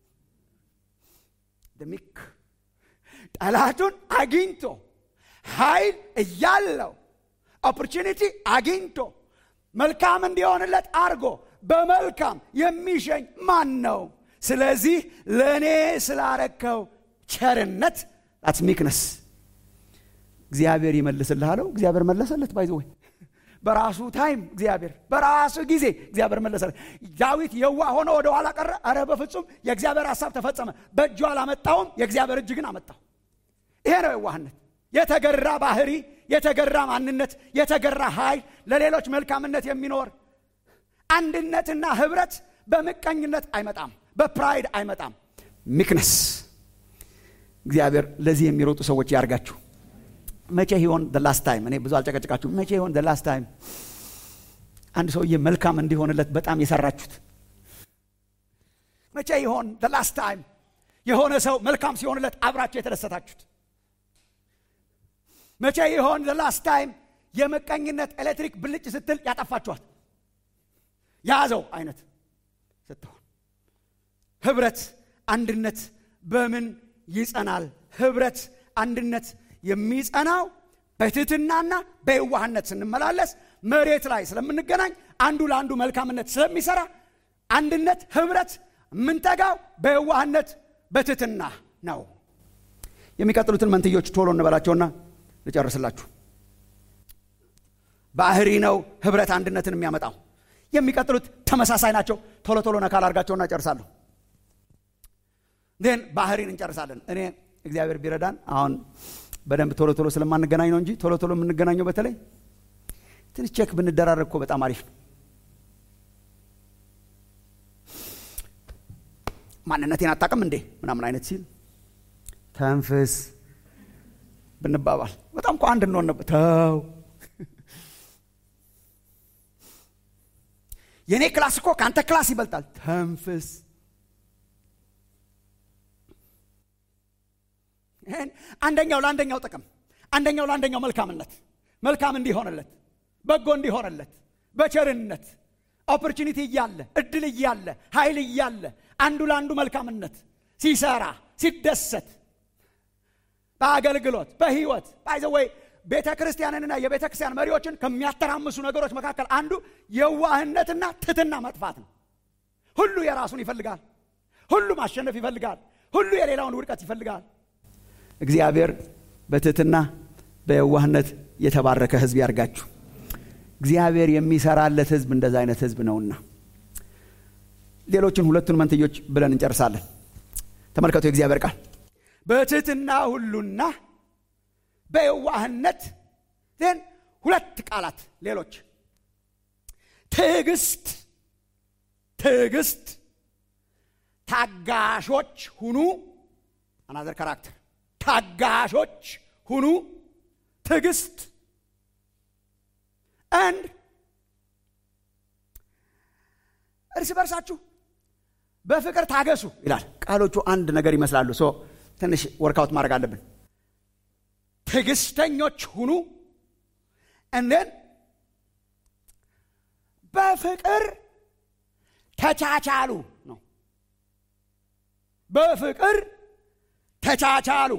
ደሚክ ጠላቱን አግኝቶ ኃይል እያለው ኦፖርቹኒቲ አግኝቶ መልካም እንዲሆንለት አርጎ በመልካም የሚሸኝ ማን ነው ስለዚህ ለእኔ ስላረከው ቸርነት that's ሚክነስ እግዚአብሔር ይመልስልህ አለው እግዚአብሔር መለሰለት ባይዘ ወይ በራሱ ታይም እግዚአብሔር በራሱ ጊዜ እግዚአብሔር መለሰለት ዳዊት የዋ ሆኖ ወደ ኋላ ቀረ አረ በፍጹም የእግዚአብሔር ሀሳብ ተፈጸመ በእጁ አላመጣውም የእግዚአብሔር እጅ ግን አመጣው ይሄ ነው የዋህነት የተገራ ባህሪ የተገራ ማንነት የተገራ ኃይል ለሌሎች መልካምነት የሚኖር አንድነትና ህብረት በምቀኝነት አይመጣም በፕራይድ አይመጣም ሚክነስ እግዚአብሔር ለዚህ የሚሮጡ ሰዎች ያርጋችሁ መቼ ይሆን ላስት ታይም እኔ ብዙ አልጨቀጭቃችሁ መቼ ይሆን ላስት ታይም አንድ ሰውዬ መልካም እንዲሆንለት በጣም የሰራችሁት መቼ ይሆን ላስት ታይም የሆነ ሰው መልካም ሲሆንለት አብራችሁ የተደሰታችሁት መቼ ይሆን ላስት ታይም የምቀኝነት ኤሌክትሪክ ብልጭ ስትል ያጠፋችኋት ያዘው አይነት ስትሆን ህብረት አንድነት በምን ይጸናል ህብረት አንድነት የሚጸናው በትህትናና በየዋህነት ስንመላለስ መሬት ላይ ስለምንገናኝ አንዱ ለአንዱ መልካምነት ስለሚሰራ አንድነት ህብረት የምንተጋው በየዋህነት በትህትና ነው የሚቀጥሉትን መንትዮች ቶሎ እንበላቸውና ልጨርስላችሁ ባህሪ ነው ህብረት አንድነትን የሚያመጣው የሚቀጥሉት ተመሳሳይ ናቸው ቶሎ ቶሎ ነካል አርጋቸውና ጨርሳለሁ ግን ባህሪን እንጨርሳለን እኔ እግዚአብሔር ቢረዳን አሁን በደንብ ቶሎ ቶሎ ስለማንገናኝ ነው እንጂ ቶሎ ቶሎ የምንገናኘው በተለይ ትንሽ ቼክ ብንደራረግ እኮ በጣም አሪፍ ነው ማንነቴን አታቅም እንዴ ምናምን አይነት ሲል ተንፍስ ብንባባል በጣም እኮ አንድ እንሆን ነበር ተው የእኔ ክላስ እኮ ከአንተ ክላስ ይበልጣል ተንፍስ አንደኛው ለአንደኛው ጥቅም አንደኛው ለአንደኛው መልካምነት መልካም እንዲሆንለት በጎ እንዲሆንለት በቸርነት ኦፖርቹኒቲ እያለ እድል እያለ ኃይል እያለ አንዱ ለአንዱ መልካምነት ሲሰራ ሲደሰት በአገልግሎት በህይወት ባይዘወይ ቤተ ክርስቲያንንና የቤተ ክርስቲያን መሪዎችን ከሚያተራምሱ ነገሮች መካከል አንዱ የዋህነትና ትትና መጥፋት ነው። ሁሉ የራሱን ይፈልጋል። ሁሉ ማሸነፍ ይፈልጋል። ሁሉ የሌላውን ውድቀት ይፈልጋል። እግዚአብሔር በትህትና በየዋህነት የተባረከ ህዝብ ያርጋችሁ። እግዚአብሔር የሚሰራለት ህዝብ እንደዛ አይነት ህዝብ ነውና ሌሎችን ሁለቱን መንትዮች ብለን እንጨርሳለን። ተመልከቱ የእግዚአብሔር ቃል በትህትና ሁሉና በየዋህነት ን ሁለት ቃላት ሌሎች ትዕግስት ትዕግስት ታጋሾች ሁኑ አናዘር ካራክተር ታጋሾች ሁኑ ትዕግስት አንድ እርስ በርሳችሁ በፍቅር ታገሱ ይላል ቃሎቹ አንድ ነገር ይመስላሉ ሶ ትንሽ ወርካውት ማድረግ አለብን ትዕግስተኞች ሁኑ እንደን በፍቅር ተቻቻሉ ነው በፍቅር ተቻቻሉ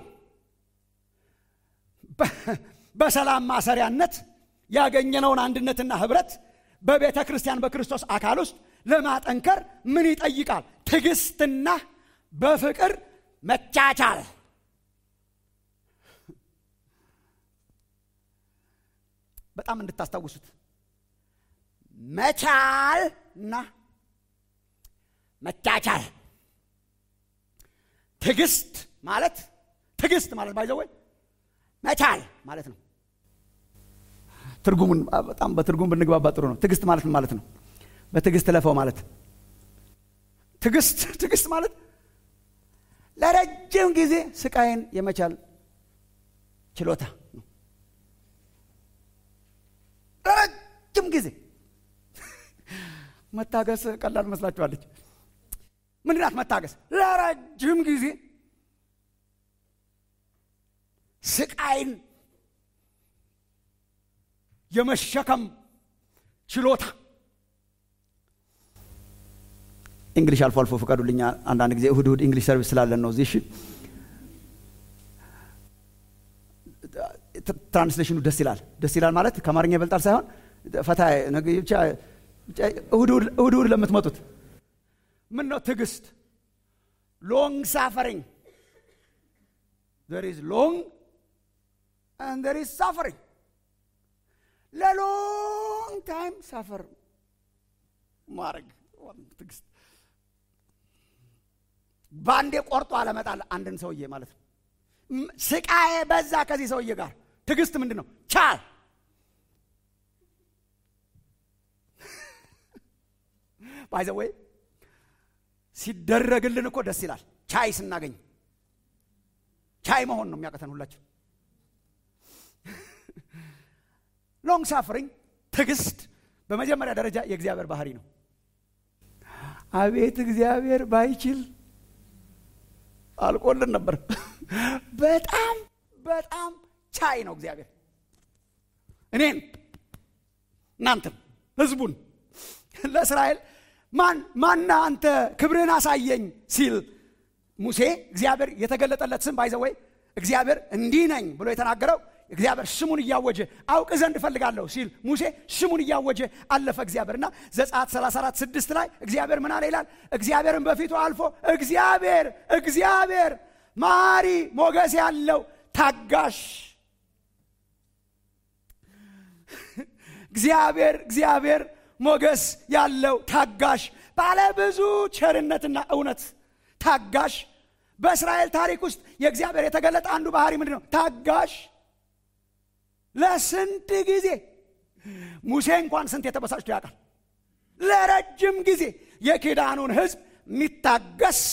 በሰላም ማሰሪያነት ያገኘነውን አንድነትና ህብረት በቤተ ክርስቲያን በክርስቶስ አካል ውስጥ ለማጠንከር ምን ይጠይቃል ትዕግስትና በፍቅር መቻቻል በጣም እንድታስታውሱት መቻል እና መቻቻል ትዕግስት ማለት ትዕግስት ማለት ባይዘወይ መቻል ማለት ነው ትርጉሙን በጣም በትርጉም ብንግባባ ጥሩ ነው ትዕግስት ማለት ምን ማለት ነው በትዕግስት ለፈው ማለት ትዕግስት ትዕግስት ማለት ለረጅም ጊዜ ስቃይን የመቻል ችሎታ ነው ለረጅም ጊዜ መታገስ ቀላል መስላችኋለች ምንድናት መታገስ ለረጅም ጊዜ ስቃይን የመሸከም ችሎታ እንግሊሽ አልፎ አልፎ ፍቀዱልኛ አንዳንድ ጊዜ እሁድ እሁድ እንግሊሽ ሰርቪስ ስላለን ነው እዚህ እሺ ትራንስሌሽኑ ደስ ይላል ደስ ይላል ማለት ከአማርኛ ይበልጣል ሳይሆን ፈታ ብቻ እሁድ እሁድ ለምትመጡት ምን ነው ትዕግስት ሎንግ ሳፈሪንግ there is long and there is suffering ለሎንግ ታይም ሳፈር ማድረግ ትዕግስት በአንዴ ቆርጦ አለመጣል አንድን ሰውዬ ማለት ነው ስቃዬ በዛ ከዚህ ሰውዬ ጋር ትዕግስት ምንድን ነው ቻል ባይዘወይ ሲደረግልን እኮ ደስ ይላል ቻይ ስናገኝ ቻይ መሆን ነው የሚያቀተን ሁላችን ሎንግ ሳፍሪንግ ትዕግስት በመጀመሪያ ደረጃ የእግዚአብሔር ባህሪ ነው አቤት እግዚአብሔር ባይችል አልቆልን ነበር በጣም በጣም ቻይ ነው እግዚአብሔር እኔን እናንተም ህዝቡን ለእስራኤል ማን ማና አንተ ክብርህን አሳየኝ ሲል ሙሴ እግዚአብሔር የተገለጠለት ስም ባይዘወይ እግዚአብሔር እንዲህ ነኝ ብሎ የተናገረው እግዚአብሔር ስሙን እያወጀ አውቅ ዘንድ እፈልጋለሁ ሲል ሙሴ ስሙን እያወጀ አለፈ እግዚአብሔር እና ዘጸአት 34 ስድስት ላይ እግዚአብሔር ምን አለ ይላል እግዚአብሔርን በፊቱ አልፎ እግዚአብሔር እግዚአብሔር ማሪ ሞገስ ያለው ታጋሽ እግዚአብሔር እግዚአብሔር ሞገስ ያለው ታጋሽ ባለ ብዙ ቸርነትና እውነት ታጋሽ በእስራኤል ታሪክ ውስጥ የእግዚአብሔር የተገለጠ አንዱ ባህሪ ምንድን ነው ታጋሽ ለስንት ጊዜ ሙሴ እንኳን ስንት የተበሳጭቶ ያውቃል ለረጅም ጊዜ የኪዳኑን ህዝብ የሚታገስ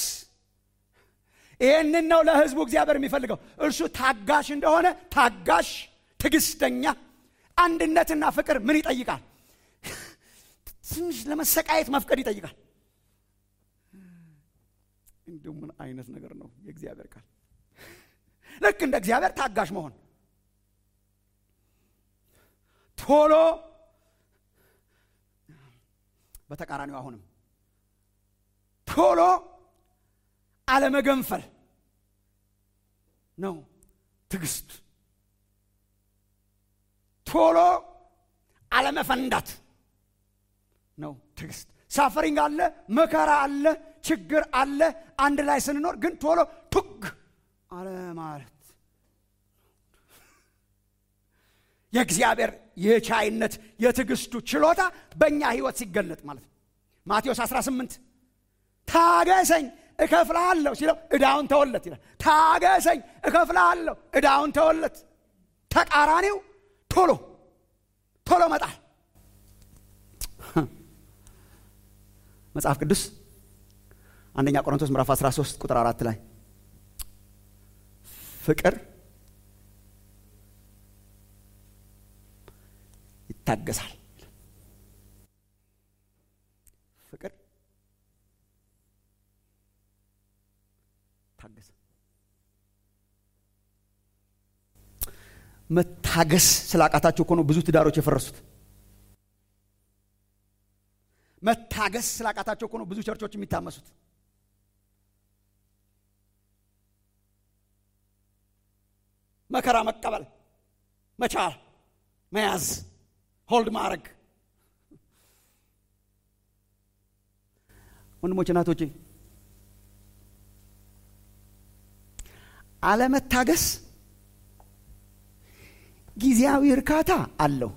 ይህንን ነው ለህዝቡ እግዚአብሔር የሚፈልገው እርሱ ታጋሽ እንደሆነ ታጋሽ ትግስተኛ አንድነትና ፍቅር ምን ይጠይቃል ትንሽ ለመሰቃየት መፍቀድ ይጠይቃል እንዲሁ ምን አይነት ነገር ነው የእግዚአብሔር ቃል ልክ እንደ እግዚአብሔር ታጋሽ መሆን ቶሎ በተቃራኒው አሁንም ቶሎ አለመገንፈል ነው ትዕግስት። ቶሎ አለመፈንዳት ነው ትዕግስት። ሳፈሪንግ አለ፣ መከራ አለ፣ ችግር አለ። አንድ ላይ ስንኖር ግን ቶሎ ቱግ አለ ማለት የእግዚአብሔር የቻይነት የትዕግስቱ ችሎታ በእኛ ህይወት ሲገለጥ ማለት ነው። ማቴዎስ 18 ታገሰኝ እከፍልሃለሁ ሲለው ዕዳውን ተወለት ይላል። ታገሰኝ እከፍልሃለሁ ዕዳውን ተወለት። ተቃራኒው ቶሎ ቶሎ መጣል። መጽሐፍ ቅዱስ አንደኛ ቆሮንቶስ ምዕራፍ 13 ቁጥር አራት ላይ ፍቅር ይታገሳል። ፍቅር ታገሰ። መታገስ ስላቃታቸው እኮ ነው ብዙ ትዳሮች የፈረሱት። መታገስ ስላቃታቸው እኮ ነው ብዙ ቸርቾች የሚታመሱት። መከራ መቀበል መቻል፣ መያዝ፣ ሆልድ ማድረግ። ወንድሞች እናቶቼ፣ አለመታገስ ጊዜያዊ እርካታ አለው፣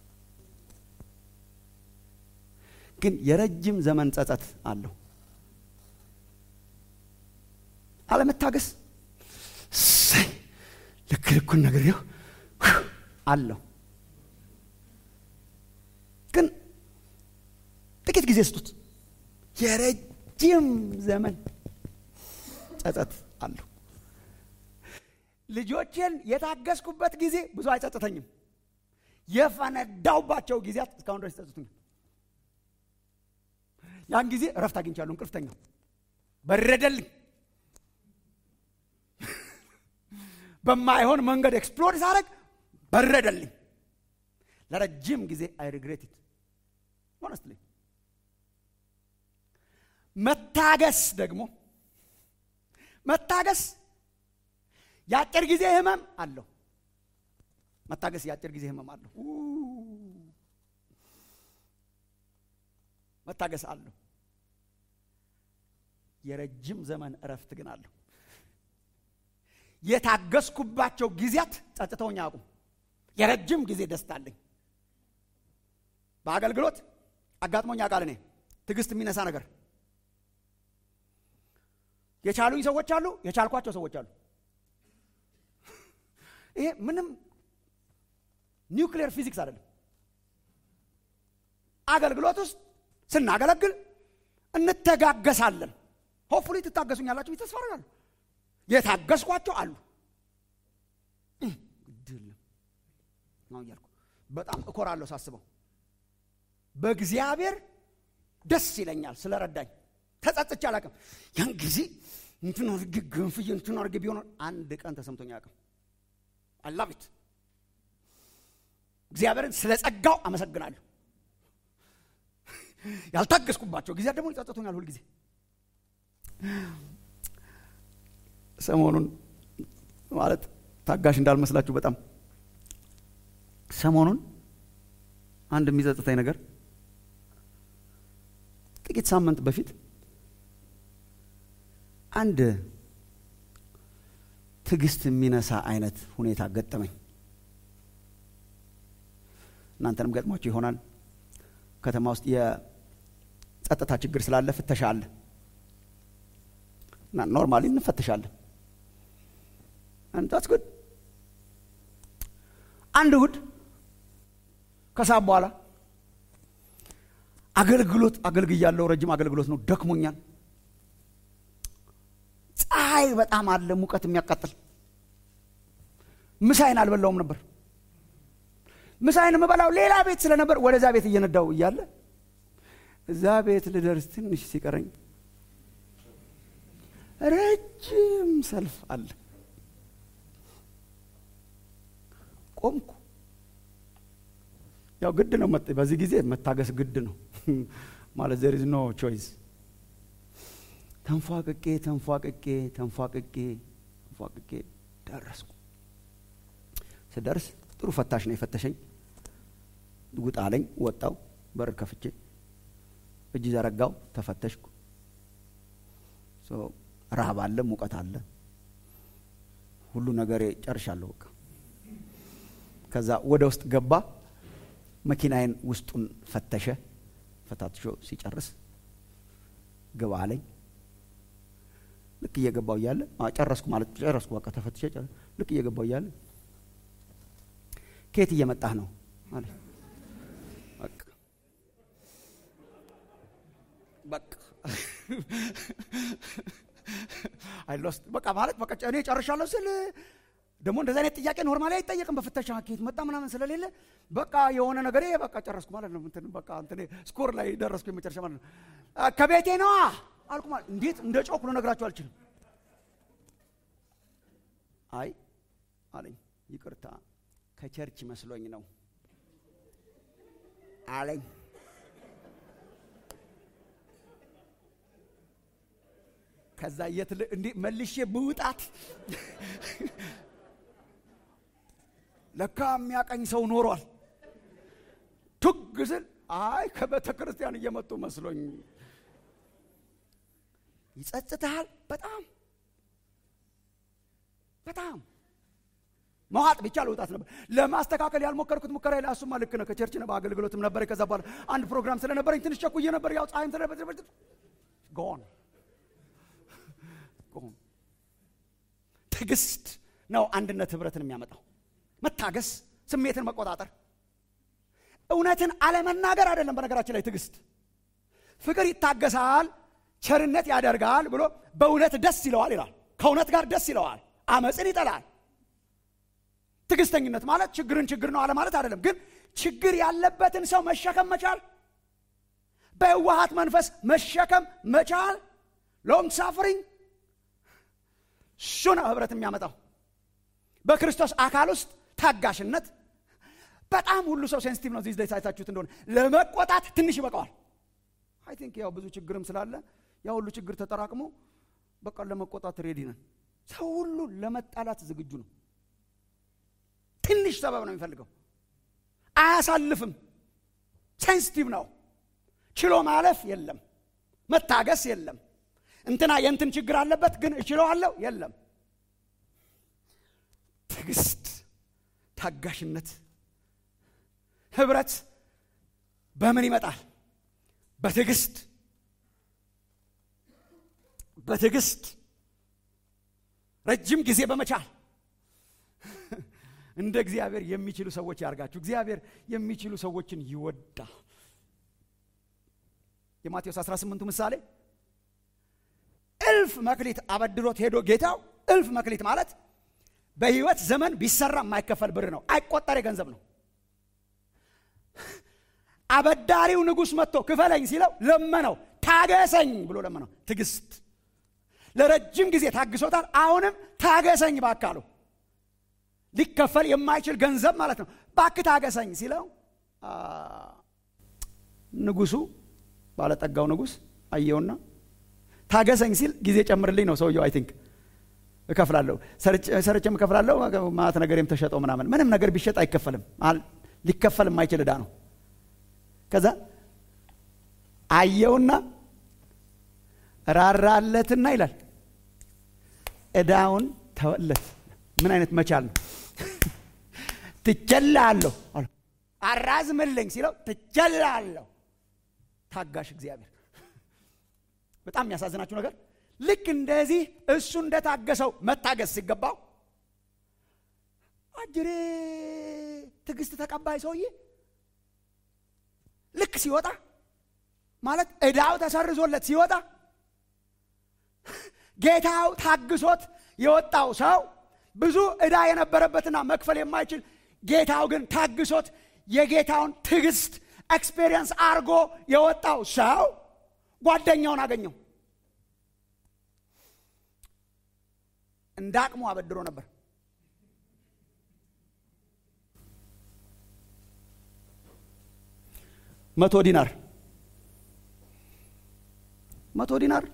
ግን የረጅም ዘመን ጸጸት አለው። አለመታገስ እሰይ ልክ ልኩን ነግሬው አለው፣ ግን ጥቂት ጊዜ ስጡት፣ የረጅም ዘመን ጸጸት አለው። ልጆቼን የታገስኩበት ጊዜ ብዙ አይጸጥተኝም። የፈነዳውባቸው ጊዜያት እስካሁን ድረስ ይጸጽቱኛል። ያን ጊዜ እረፍት አግኝቻለሁ። እንቅልፍተኛው በረደልኝ። በማይሆን መንገድ ኤክስፕሎር ሳደርግ በረደልኝ። ለረጅም ጊዜ አይ ሪግሬት ኢት ሆነስትሊ። መታገስ ደግሞ መታገስ የአጭር ጊዜ ህመም አለው። መታገስ የአጭር ጊዜ ህመም አለው። መታገስ አለው። የረጅም ዘመን እረፍት ግን አለው። የታገስኩባቸው ጊዜያት ጸጥተውኝ አያውቁም። የረጅም ጊዜ ደስታ አለኝ። በአገልግሎት አጋጥሞኝ ያውቃል። እኔ ትዕግስት የሚነሳ ነገር የቻሉኝ ሰዎች አሉ፣ የቻልኳቸው ሰዎች አሉ። ይሄ ምንም ኒውክሊየር ፊዚክስ አይደለም። አገልግሎት ውስጥ ስናገለግል እንተጋገሳለን። ሆፕፉሊ ትታገሱኛላችሁ ተስፋ አደርጋለሁ። የታገስኳቸው አሉ። ግድል ነው እያልኩ በጣም እኮራለሁ ሳስበው። በእግዚአብሔር ደስ ይለኛል ስለረዳኝ። ተጸጽቼ አላውቅም። ያን ጊዜ እንትን አድርጌ ገንፍዬ እንትን አድርጌ ቢሆን አንድ ቀን ተሰምቶኝ አያውቅም። አላቪት እግዚአብሔርን ስለ ጸጋው አመሰግናለሁ። ያልታገስኩባቸው ጊዜያት ደግሞ ይጸጽቱኛል ሁልጊዜ። ሰሞኑን ማለት ታጋሽ እንዳልመስላችሁ በጣም ሰሞኑን አንድ የሚጸጽተኝ ነገር ጥቂት ሳምንት በፊት አንድ ትዕግስት የሚነሳ አይነት ሁኔታ ገጠመኝ። እናንተንም ገጥሟችሁ ይሆናል። ከተማ ውስጥ የጸጥታ ችግር ስላለ ፍተሻ አለ እና ኖርማሊ እንፈተሻለን። አንዳት ጉድ አንድ እሁድ ከሰዓት በኋላ አገልግሎት አገልግያለሁ። ረጅም አገልግሎት ነው። ደክሞኛል። ፀሐይ በጣም አለ፣ ሙቀት የሚያቃጥል ምሳይን አልበላውም ነበር። ምሳይን የምበላው ሌላ ቤት ስለነበር ወደዛ ቤት እየነዳው እያለ እዛ ቤት ልደርስ ትንሽ ሲቀረኝ ረጅም ሰልፍ አለ። ቆምኩ። ያው ግድ ነው። በዚህ ጊዜ መታገስ ግድ ነው ማለት ዘር ኢዝ ኖ ቾይስ። ተንፏቅቄ ተንፏቅቄ ተንፏቅቄ ተንፏቅቄ ደረስኩ። ስደርስ ጥሩ ፈታሽ ነው የፈተሸኝ። ውጣ አለኝ። ወጣው። በር ከፍቼ እጅ ዘረጋው። ተፈተሽኩ። ረሃብ አለ፣ ሙቀት አለ፣ ሁሉ ነገሬ ጨርሻለሁ። በቃ ከዛ ወደ ውስጥ ገባ። መኪናዬን ውስጡን ፈተሸ። ፈታትሾ ሲጨርስ ግባ አለኝ። ልክ እየገባው እያለ ጨረስኩ ማለት ጨረስኩ፣ በቃ ተፈትሸ ልክ እየገባው እያለ ከየት እየመጣህ ነው አለ። በቃ አይሎስት በቃ ማለት በቃ እኔ ጨርሻለሁ ስል ደግሞ እንደዚህ አይነት ጥያቄ ኖርማሊ አይጠየቅም። በፍተሻ ከየት መጣ ምናምን ስለሌለ በቃ የሆነ ነገር በቃ ጨረስኩ ማለት ነው። እንትን በቃ እንትን ስኮር ላይ ደረስኩ የመጨረሻ ማለት ነው። ከቤቴ ነዋ አልኩ ማለት እንዴት እንደ ጮክ ልነግራችሁ አልችልም። አይ አለኝ ይቅርታ ከቸርች መስሎኝ ነው አለኝ። ከዛ የት እንዴ መልሼ ብውጣት ለካ የሚያቀኝ ሰው ኖሯል። ቱግ ስል አይ ከቤተ ክርስቲያን እየመጡ መስሎኝ። ይጸጽትሃል በጣም በጣም መዋጥ ብቻ ልውጣት ነበር። ለማስተካከል ያልሞከርኩት ሙከራ ላይ እሱማ ልክ ነው። ከቸርች ነው በአገልግሎትም ነበር። ከዛ በኋላ አንድ ፕሮግራም ስለነበረኝ ትንሽ ቸኩዬ ነበር። ያው ፀሐይም ስለነበር ጎን ጎን ትዕግስት ነው አንድነት ህብረትን የሚያመጣው። መታገስ፣ ስሜትን መቆጣጠር፣ እውነትን አለመናገር አይደለም። በነገራችን ላይ ትዕግስት ፍቅር ይታገሳል፣ ቸርነት ያደርጋል ብሎ በእውነት ደስ ይለዋል ይላል። ከእውነት ጋር ደስ ይለዋል፣ አመፅን ይጠላል። ትዕግስተኝነት ማለት ችግርን ችግር ነው አለ ማለት አይደለም። ግን ችግር ያለበትን ሰው መሸከም መቻል፣ በየዋሃት መንፈስ መሸከም መቻል፣ ሎንግ ሳፍሪንግ እሱ ነው ህብረት የሚያመጣው። በክርስቶስ አካል ውስጥ ታጋሽነት በጣም ሁሉ ሰው ሴንሲቲቭ ነው። ዚህ አይታችሁት እንደሆነ ለመቆጣት ትንሽ ይበቃዋል። አይ ቲንክ ያው ብዙ ችግርም ስላለ ያ ሁሉ ችግር ተጠራቅሞ በቃ ለመቆጣት ሬዲ ነን። ሰው ሁሉ ለመጣላት ዝግጁ ነው። ትንሽ ሰበብ ነው የሚፈልገው። አያሳልፍም። ሴንሲቲቭ ነው። ችሎ ማለፍ የለም፣ መታገስ የለም። እንትና የእንትን ችግር አለበት ግን እችለዋለሁ የለም። ትዕግስት፣ ታጋሽነት፣ ህብረት በምን ይመጣል? በትዕግስት በትዕግስት ረጅም ጊዜ በመቻል እንደ እግዚአብሔር የሚችሉ ሰዎች ያርጋችሁ። እግዚአብሔር የሚችሉ ሰዎችን ይወዳል። የማቴዎስ 18ቱ ምሳሌ እልፍ መክሊት አበድሮት ሄዶ ጌታው እልፍ መክሊት ማለት በህይወት ዘመን ቢሰራ የማይከፈል ብር ነው። አይቆጠር ገንዘብ ነው። አበዳሪው ንጉሥ መጥቶ ክፈለኝ ሲለው ለመነው፣ ታገሰኝ ብሎ ለመነው። ትዕግስት ለረጅም ጊዜ ታግሶታል። አሁንም ታገሰኝ ባካሉ ሊከፈል የማይችል ገንዘብ ማለት ነው። ባክ ታገሰኝ ሲለው ንጉሱ ባለጠጋው ንጉሥ አየውና ታገሰኝ ሲል ጊዜ ጨምርልኝ ነው ሰውየው። አይ ቲንክ እከፍላለሁ፣ ሰርቼም እከፍላለሁ፣ ማለት ነገሬም ተሸጠው ምናምን። ምንም ነገር ቢሸጥ አይከፈልም፣ ሊከፈል የማይችል ዕዳ ነው። ከዛ አየውና ራራለትና ይላል ዕዳውን ተወለት። ምን አይነት መቻል ነው? ትቸላለሁ አራዝምልኝ ሲለው ትቸላለሁ። ታጋሽ እግዚአብሔር በጣም የሚያሳዝናችሁ ነገር ልክ እንደዚህ እሱ እንደታገሰው መታገስ ሲገባው አጅሬ ትዕግስት ተቀባይ ሰውዬ ልክ ሲወጣ ማለት ዕዳው ተሰርዞለት ሲወጣ ጌታው ታግሶት የወጣው ሰው ብዙ ዕዳ የነበረበትና መክፈል የማይችል ጌታው ግን ታግሶት የጌታውን ትዕግስት ኤክስፔሪየንስ አርጎ የወጣው ሰው ጓደኛውን አገኘው። እንደ አቅሙ አበድሮ ነበር። መቶ ዲናር መቶ ዲናር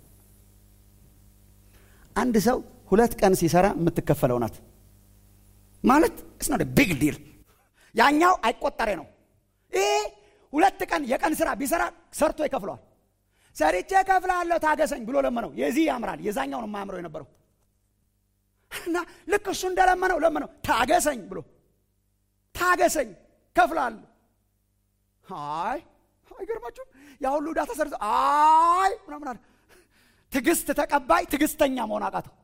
አንድ ሰው ሁለት ቀን ሲሰራ የምትከፈለው ናት ማለት እስ ቢግ ዲል ያኛው አይቆጠሬ ነው ይሄ ሁለት ቀን የቀን ስራ ቢሰራ ሰርቶ ይከፍለዋል ሰርቼ ከፍላለሁ ታገሰኝ ብሎ ለመነው የዚህ ያምራል የዛኛው ነው የማያምረው የነበረው እና ልክ እሱ እንደለመነው ለመነው ታገሰኝ ብሎ ታገሰኝ ከፍላለሁ አይ አይገርማችሁም ያ ሁሉ ዕዳ ተሰርቶ አይ ምናምን አለ ትዕግስት ተቀባይ ትዕግስተኛ መሆን አቃተው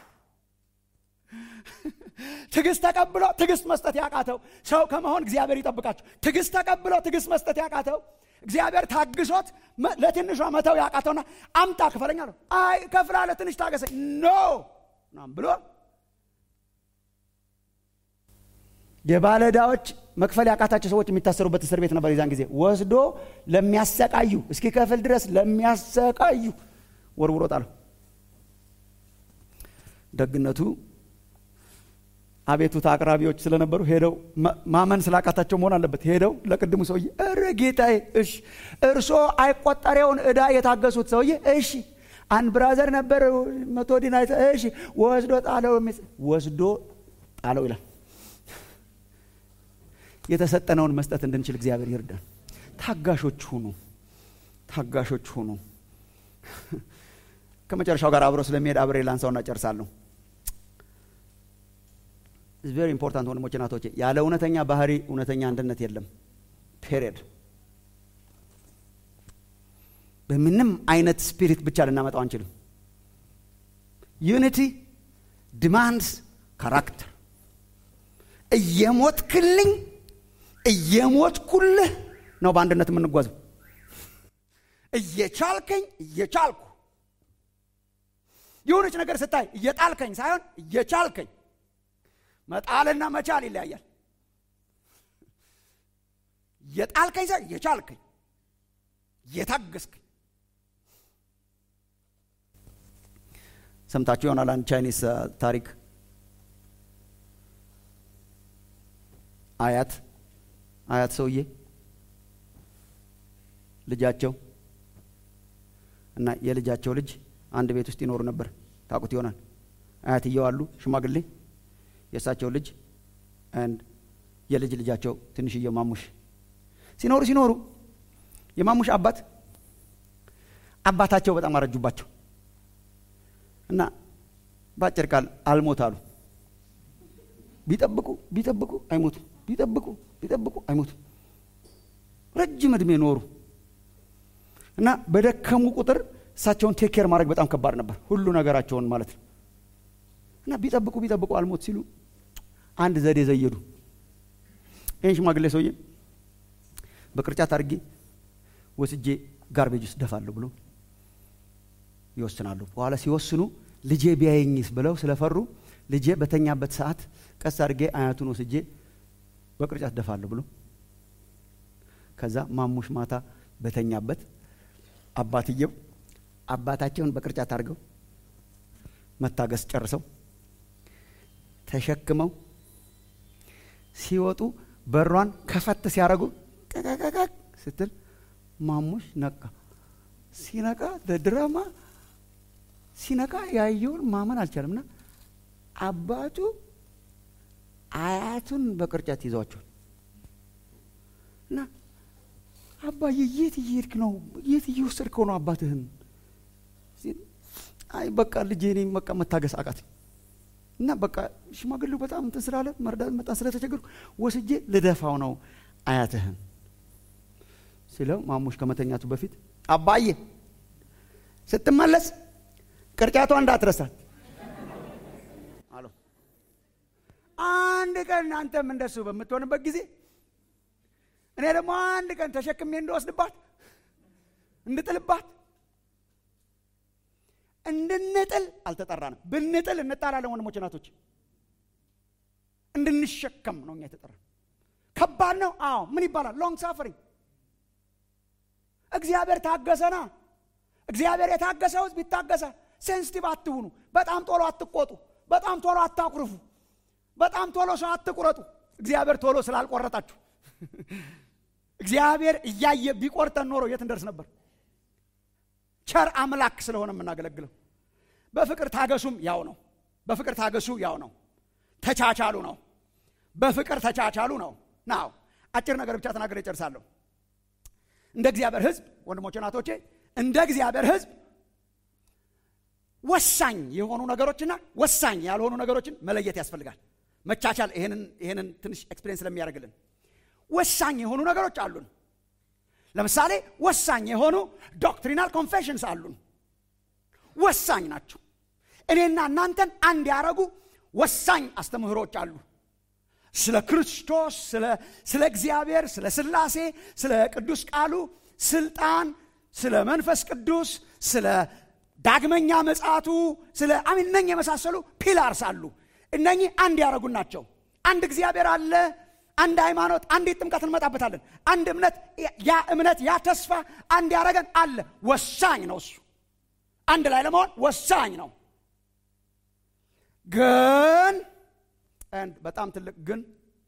ትዕግስት ተቀብሎ ትዕግስት መስጠት ያቃተው ሰው ከመሆን እግዚአብሔር ይጠብቃቸው ትዕግስት ተቀብሎ ትዕግስት መስጠት ያቃተው እግዚአብሔር ታግሶት ለትንሿ መተው ያቃተውና አምጣ ክፈለኛ ነው አይ ከፍላለ ትንሽ ታገሰኝ ኖ ናም ብሎ የባለዳዎች መክፈል ያቃታቸው ሰዎች የሚታሰሩበት እስር ቤት ነበር የዛን ጊዜ ወስዶ ለሚያሰቃዩ እስኪ ከፍል ድረስ ለሚያሰቃዩ ወርውሮ ጣለው ደግነቱ አቤቱታ አቅራቢዎች ስለነበሩ ሄደው ማመን ስላቃታቸው መሆን አለበት ሄደው ለቅድሙ ሰውዬ እረ ጌታዬ እሺ እርሶ አይቆጠሬውን እዳ የታገሱት ሰውዬ እሺ አንድ ብራዘር ነበር መቶ ዲና እሺ ወስዶ ጣለው ወስዶ ጣለው ይላል የተሰጠነውን መስጠት እንድንችል እግዚአብሔር ይርዳን ታጋሾች ሁኑ ታጋሾች ሁኑ ከመጨረሻው ጋር አብሮ ስለሚሄድ አብሬ ላንሳውና ጨርሳለሁ ቬሪ ኢምፖርታንት ወንድሞች ናቶቼ ያለ እውነተኛ ባህሪ እውነተኛ አንድነት የለም ፔሪድ በምንም አይነት ስፒሪት ብቻ ልናመጣው አንችልም ዩኒቲ ዲማንድስ ካራክተር እየሞትክልኝ እየሞትኩልህ ነው በአንድነት የምንጓዘው እየቻልከኝ እየቻልኩ የሆነች ነገር ስታይ እየጣልከኝ ሳይሆን እየቻልከኝ መጣልና መቻል ይለያያል የጣልከኝ ሳይሆን እየቻልከኝ እየታገስከኝ ሰምታችሁ ይሆናል አንድ ቻይኒስ ታሪክ አያት አያት ሰውዬ ልጃቸው እና የልጃቸው ልጅ አንድ ቤት ውስጥ ይኖሩ ነበር ታቁት ይሆናል አያትየው አሉ ሽማግሌ የእሳቸው ልጅ አንድ የልጅ ልጃቸው ትንሽየው ማሙሽ ሲኖሩ ሲኖሩ የማሙሽ አባት አባታቸው በጣም አረጁባቸው እና በአጭር ቃል አልሞት አሉ ቢጠብቁ ቢጠብቁ አይሞቱ ቢጠብቁ ቢጠብቁ አይሞቱ ረጅም እድሜ ኖሩ እና በደከሙ ቁጥር እሳቸውን ቴክ ኬር ማድረግ በጣም ከባድ ነበር ሁሉ ነገራቸውን ማለት ነው እና ቢጠብቁ ቢጠብቁ አልሞት ሲሉ አንድ ዘዴ ዘየዱ ይህን ሽማግሌ ሰውዬ በቅርጫት አድርጌ ወስጄ ጋርቤጅ ውስጥ ደፋለሁ ብሎ ይወስናሉ በኋላ ሲወስኑ ልጄ ቢያየኝስ ብለው ስለፈሩ ልጄ በተኛበት ሰዓት ቀስ አድርጌ አያቱን ወስጄ በቅርጫት ደፋለሁ ብሎ ከዛ ማሙሽ ማታ በተኛበት አባትየው አባታቸውን በቅርጫት አድርገው መታገስ ጨርሰው ተሸክመው ሲወጡ በሯን ከፈት ሲያደርጉ ቀቀቀቅ ስትል ማሙሽ ነቃ ሲነቃ ለድራማ ሲነቃ ያየውን ማመን አልቻለም እና አባቱ አያቱን በቅርጫት ይዘዋቸዋል እና አባዬ የት እየሄድክ ነው የት እየወሰድከው ነው አባትህን አይ በቃ ልጄ እኔ በቃ መታገስ አቃት እና በቃ ሽማግሌው በጣም እንትን ስላለ መርዳት በጣም ስለተቸገሩ ወስጄ ልደፋው ነው አያትህን ሲለው ማሙሽ ከመተኛቱ በፊት አባዬ ስትመለስ ቅርጫቷ እንዳትረሳት አለው አንድ ቀን አንተም እንደሱ በምትሆንበት ጊዜ እኔ ደግሞ አንድ ቀን ተሸክሜ እንደወስድባት እንድጥልባት እንድንጥል አልተጠራንም ብንጥል እንጣላለን ወንድሞች ናቶች እንድንሸከም ነው እኛ የተጠራ ከባድ ነው አዎ ምን ይባላል ሎንግ ሳፈሪንግ እግዚአብሔር ታገሰና እግዚአብሔር የታገሰው ህዝብ ይታገሳል ሴንስቲቭ አትሁኑ በጣም ቶሎ አትቆጡ በጣም ቶሎ አታኩርፉ በጣም ቶሎ ሰው አትቁረጡ እግዚአብሔር ቶሎ ስላልቆረጣችሁ እግዚአብሔር እያየ ቢቆርጠን ኖሮ የት እንደርስ ነበር? ቸር አምላክ ስለሆነ የምናገለግለው። በፍቅር ታገሱም ያው ነው። በፍቅር ታገሱ ያው ነው። ተቻቻሉ ነው። በፍቅር ተቻቻሉ ነው። ናው አጭር ነገር ብቻ ተናገር ይጨርሳለሁ። እንደ እግዚአብሔር ሕዝብ ወንድሞቼ ናቶቼ፣ እንደ እግዚአብሔር ሕዝብ ወሳኝ የሆኑ ነገሮችና ወሳኝ ያልሆኑ ነገሮችን መለየት ያስፈልጋል። መቻቻል ይሄንን ትንሽ ኤክስፔሪንስ ስለሚያደርግልን ወሳኝ የሆኑ ነገሮች አሉን። ለምሳሌ ወሳኝ የሆኑ ዶክትሪናል ኮንፌሽንስ አሉን። ወሳኝ ናቸው። እኔና እናንተን አንድ ያደረጉ ወሳኝ አስተምህሮች አሉ። ስለ ክርስቶስ፣ ስለ እግዚአብሔር፣ ስለ ሥላሴ፣ ስለ ቅዱስ ቃሉ ስልጣን፣ ስለ መንፈስ ቅዱስ፣ ስለ ዳግመኛ ምጽአቱ፣ ስለ አሚን እነኝህ የመሳሰሉ ፒላርስ አሉ። እነኚህ አንድ ያደረጉን ናቸው። አንድ እግዚአብሔር አለ። አንድ ሃይማኖት፣ አንዲት ጥምቀት እንመጣበታለን። አንድ እምነት፣ ያ እምነት ያ ተስፋ አንድ ያደረገን አለ። ወሳኝ ነው እሱ አንድ ላይ ለመሆን ወሳኝ ነው። ግን በጣም ትልቅ ግን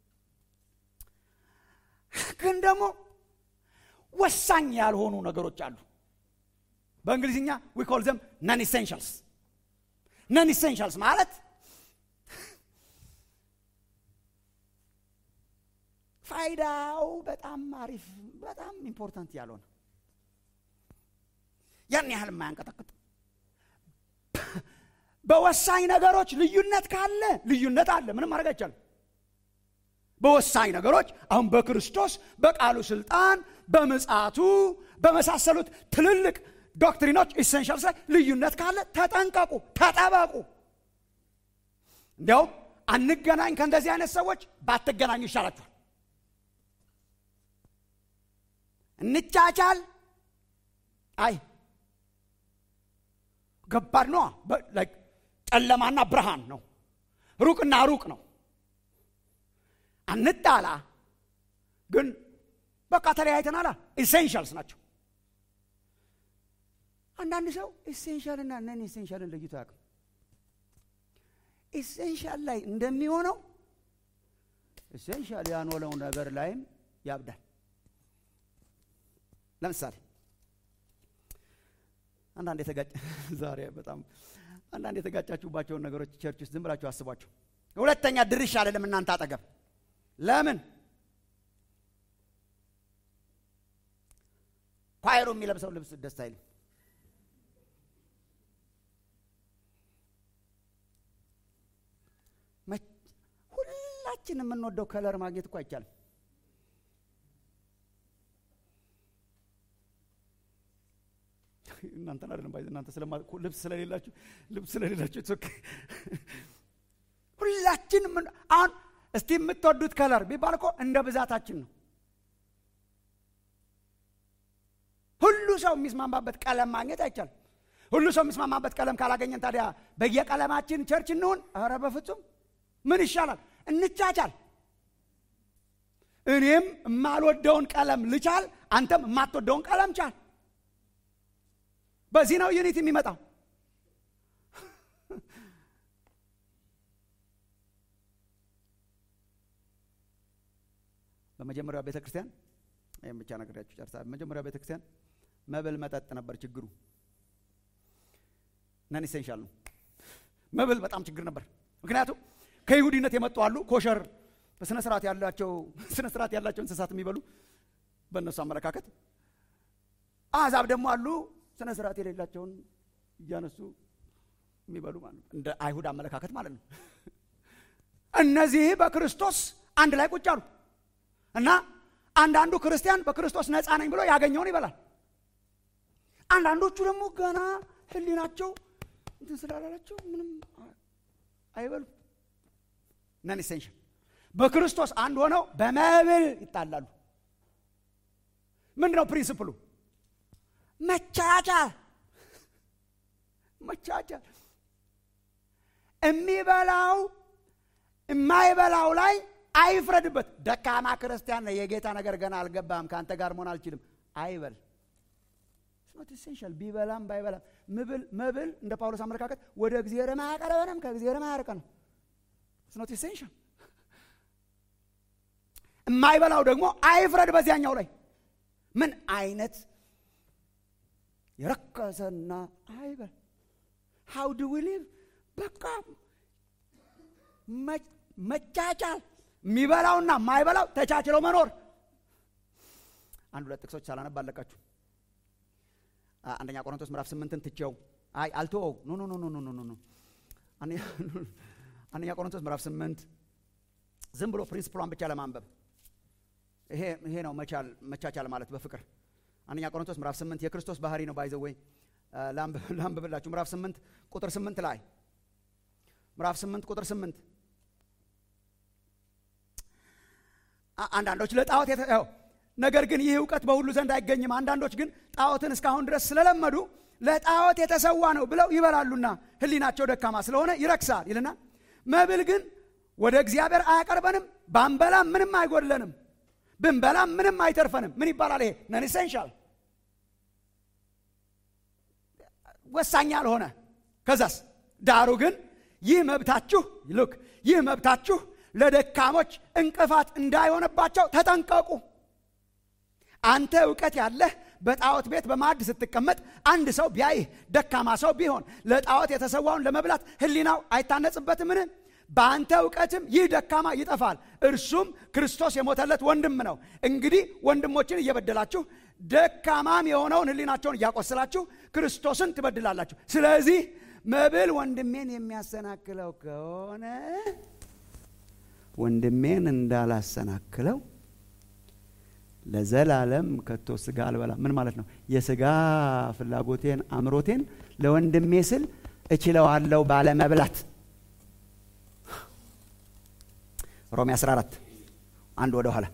ግን ደግሞ ወሳኝ ያልሆኑ ነገሮች አሉ። በእንግሊዝኛ ዊ ኮል ዘም ነን ኢሴንሻልስ። ነን ኢሴንሻልስ ማለት ፋይዳው በጣም አሪፍ በጣም ኢምፖርታንት ያልሆነ ያን ያህል የማያንቀጠቅጥ በወሳኝ ነገሮች ልዩነት ካለ ልዩነት አለ። ምንም ማድረግ አይቻልም። በወሳኝ ነገሮች አሁን በክርስቶስ በቃሉ ስልጣን፣ በምጽአቱ በመሳሰሉት ትልልቅ ዶክትሪኖች ኢሴንሻልስ ላይ ልዩነት ካለ ተጠንቀቁ፣ ተጠበቁ። እንዲያውም አንገናኝ ከእንደዚህ አይነት ሰዎች ባትገናኙ ይሻላችኋል። እንቻቻል። አይ ገባድ ነዋ። ጨለማና ብርሃን ነው። ሩቅና ሩቅ ነው። አንጣላ፣ ግን በቃ ተለያይተናላ። ኢሴንሻልስ ናቸው። አንዳንድ ሰው ኢሴንሻልና ነን ኢሴንሻልን ለይቶ አያውቅም። ኢሴንሻል ላይ እንደሚሆነው ኢሴንሻል ያንሆነው ነገር ላይም ያብዳል። ለምሳሌ አንዳንድ የተጋጭ ዛሬ በጣም አንዳንድ የተጋጫችሁባቸውን ነገሮች ቸርች ውስጥ ዝም ብላችሁ አስቧቸው። ሁለተኛ ድርሽ አይደለም እናንተ አጠገብ ለምን ኳይሩ የሚለብሰው ልብስ ደስ አይልም? ሁላችን የምንወደው ከለር ማግኘት እኮ አይቻልም። እናንተን አይደለም ባይ እናንተ ስለማ ልብስ ስለሌላችሁ ልብስ ስለሌላችሁ ኦኬ። ሁላችን ምን አሁን እስቲ የምትወዱት ከለር ቢባል እኮ እንደ ብዛታችን ነው። ሁሉ ሰው የሚስማማበት ቀለም ማግኘት አይቻልም። ሁሉ ሰው የሚስማማበት ቀለም ካላገኘን ታዲያ በየቀለማችን ቸርች እንሁን? ኧረ በፍጹም ምን ይሻላል? እንቻቻል። እኔም የማልወደውን ቀለም ልቻል፣ አንተም የማትወደውን ቀለም ቻል። በዚህ ነው ዩኒቲ የሚመጣው። በመጀመሪያው ቤተ ክርስቲያን ይህም ብቻ ነግሬያችሁ ጨርሳለሁ። በመጀመሪያው ቤተ ክርስቲያን መብል መጠጥ ነበር ችግሩ። ነን ኢሴንሻል ነው። መብል በጣም ችግር ነበር። ምክንያቱም ከይሁዲነት የመጡ አሉ፣ ኮሸር በስነ ስርዓት ያላቸው ስነ ስርዓት ያላቸው እንስሳት የሚበሉ በእነሱ አመለካከት፣ አሕዛብ ደግሞ አሉ ስነ ስርዓት የሌላቸውን እያነሱ የሚበሉ ማለት ነው። እንደ አይሁድ አመለካከት ማለት ነው። እነዚህ በክርስቶስ አንድ ላይ ቁጭ አሉ እና አንዳንዱ ክርስቲያን በክርስቶስ ነፃ ነኝ ብሎ ያገኘውን ይበላል። አንዳንዶቹ ደግሞ ገና ሕሊናቸው እንትን ስላላላቸው ምንም አይበሉ። ነን ኢሴንሽል በክርስቶስ አንድ ሆነው በመብል ይጣላሉ። ምንድን ነው ፕሪንስፕሉ? መቻቻል መቻቻል። የሚበላው የማይበላው ላይ አይፍረድበት። ደካማ ክርስቲያን ነህ፣ የጌታ ነገር ገና አልገባም፣ ከአንተ ጋር መሆን አልችልም አይበል። ኖት ኢሴንሻል ቢበላም ባይበላም መብል መብል እንደ ጳውሎስ አመለካከት ወደ እግዚአብሔር ማያቀርበንም ከእግዚአብሔር ማያርቀንም። ኖት ኢሴንሻል። የማይበላው ደግሞ አይፍረድ በዚያኛው ላይ ምን አይነት የረከሰና አይበል ሃው ዱ ዊ ሊቭ በቃ መቻቻል የሚበላውና የማይበላው ተቻችለው መኖር አንድ ሁለት ጥቅሶች ሳላነብ አለቃችሁ አንደኛ ቆሮንቶስ ምዕራፍ ስምንትን ትቼው አይ አልተወው ኖ ኖ ኖ ኖ ኖ ኖ አንደኛ ቆሮንቶስ ምዕራፍ ስምንት ዝም ብሎ ፕሪንስፕሏን ብቻ ለማንበብ ይሄ ይሄ ነው መቻል መቻቻል ማለት በፍቅር አንደኛ ቆሮንቶስ ምዕራፍ ስምንት የክርስቶስ ባህሪ ነው ባይዘው ወይ ላንብብላችሁ ምዕራፍ ስምንት ቁጥር ስምንት ላይ ምዕራፍ ስምንት ቁጥር ስምንት አንዳንዶች ለጣዖት የተው ነገር ግን ይህ እውቀት በሁሉ ዘንድ አይገኝም አንዳንዶች ግን ጣዖትን እስካሁን ድረስ ስለለመዱ ለጣዖት የተሰዋ ነው ብለው ይበላሉና ህሊናቸው ደካማ ስለሆነ ይረክሳል ይልና መብል ግን ወደ እግዚአብሔር አያቀርበንም ባንበላም ምንም አይጎድለንም ብንበላም ምንም አይተርፈንም ምን ይባላል ይሄ ነን ኢሴንሻል ወሳኝ ያልሆነ ከዛስ ዳሩ ግን ይህ መብታችሁ ልክ ይህ መብታችሁ ለደካሞች እንቅፋት እንዳይሆንባቸው ተጠንቀቁ አንተ እውቀት ያለህ በጣዖት ቤት በማዕድ ስትቀመጥ አንድ ሰው ቢያይህ ደካማ ሰው ቢሆን ለጣዖት የተሰዋውን ለመብላት ህሊናው አይታነጽበትምን በአንተ እውቀትም ይህ ደካማ ይጠፋል እርሱም ክርስቶስ የሞተለት ወንድም ነው እንግዲህ ወንድሞችን እየበደላችሁ ደካማም የሆነውን ህሊናቸውን እያቆስላችሁ ክርስቶስን ትበድላላችሁ ስለዚህ መብል ወንድሜን የሚያሰናክለው ከሆነ ወንድሜን እንዳላሰናክለው ለዘላለም ከቶ ስጋ አልበላ ምን ማለት ነው የስጋ ፍላጎቴን አእምሮቴን ለወንድሜ ስል እችለዋለሁ ባለመብላት ሮሜ 14 አንድ ወደ ኋላ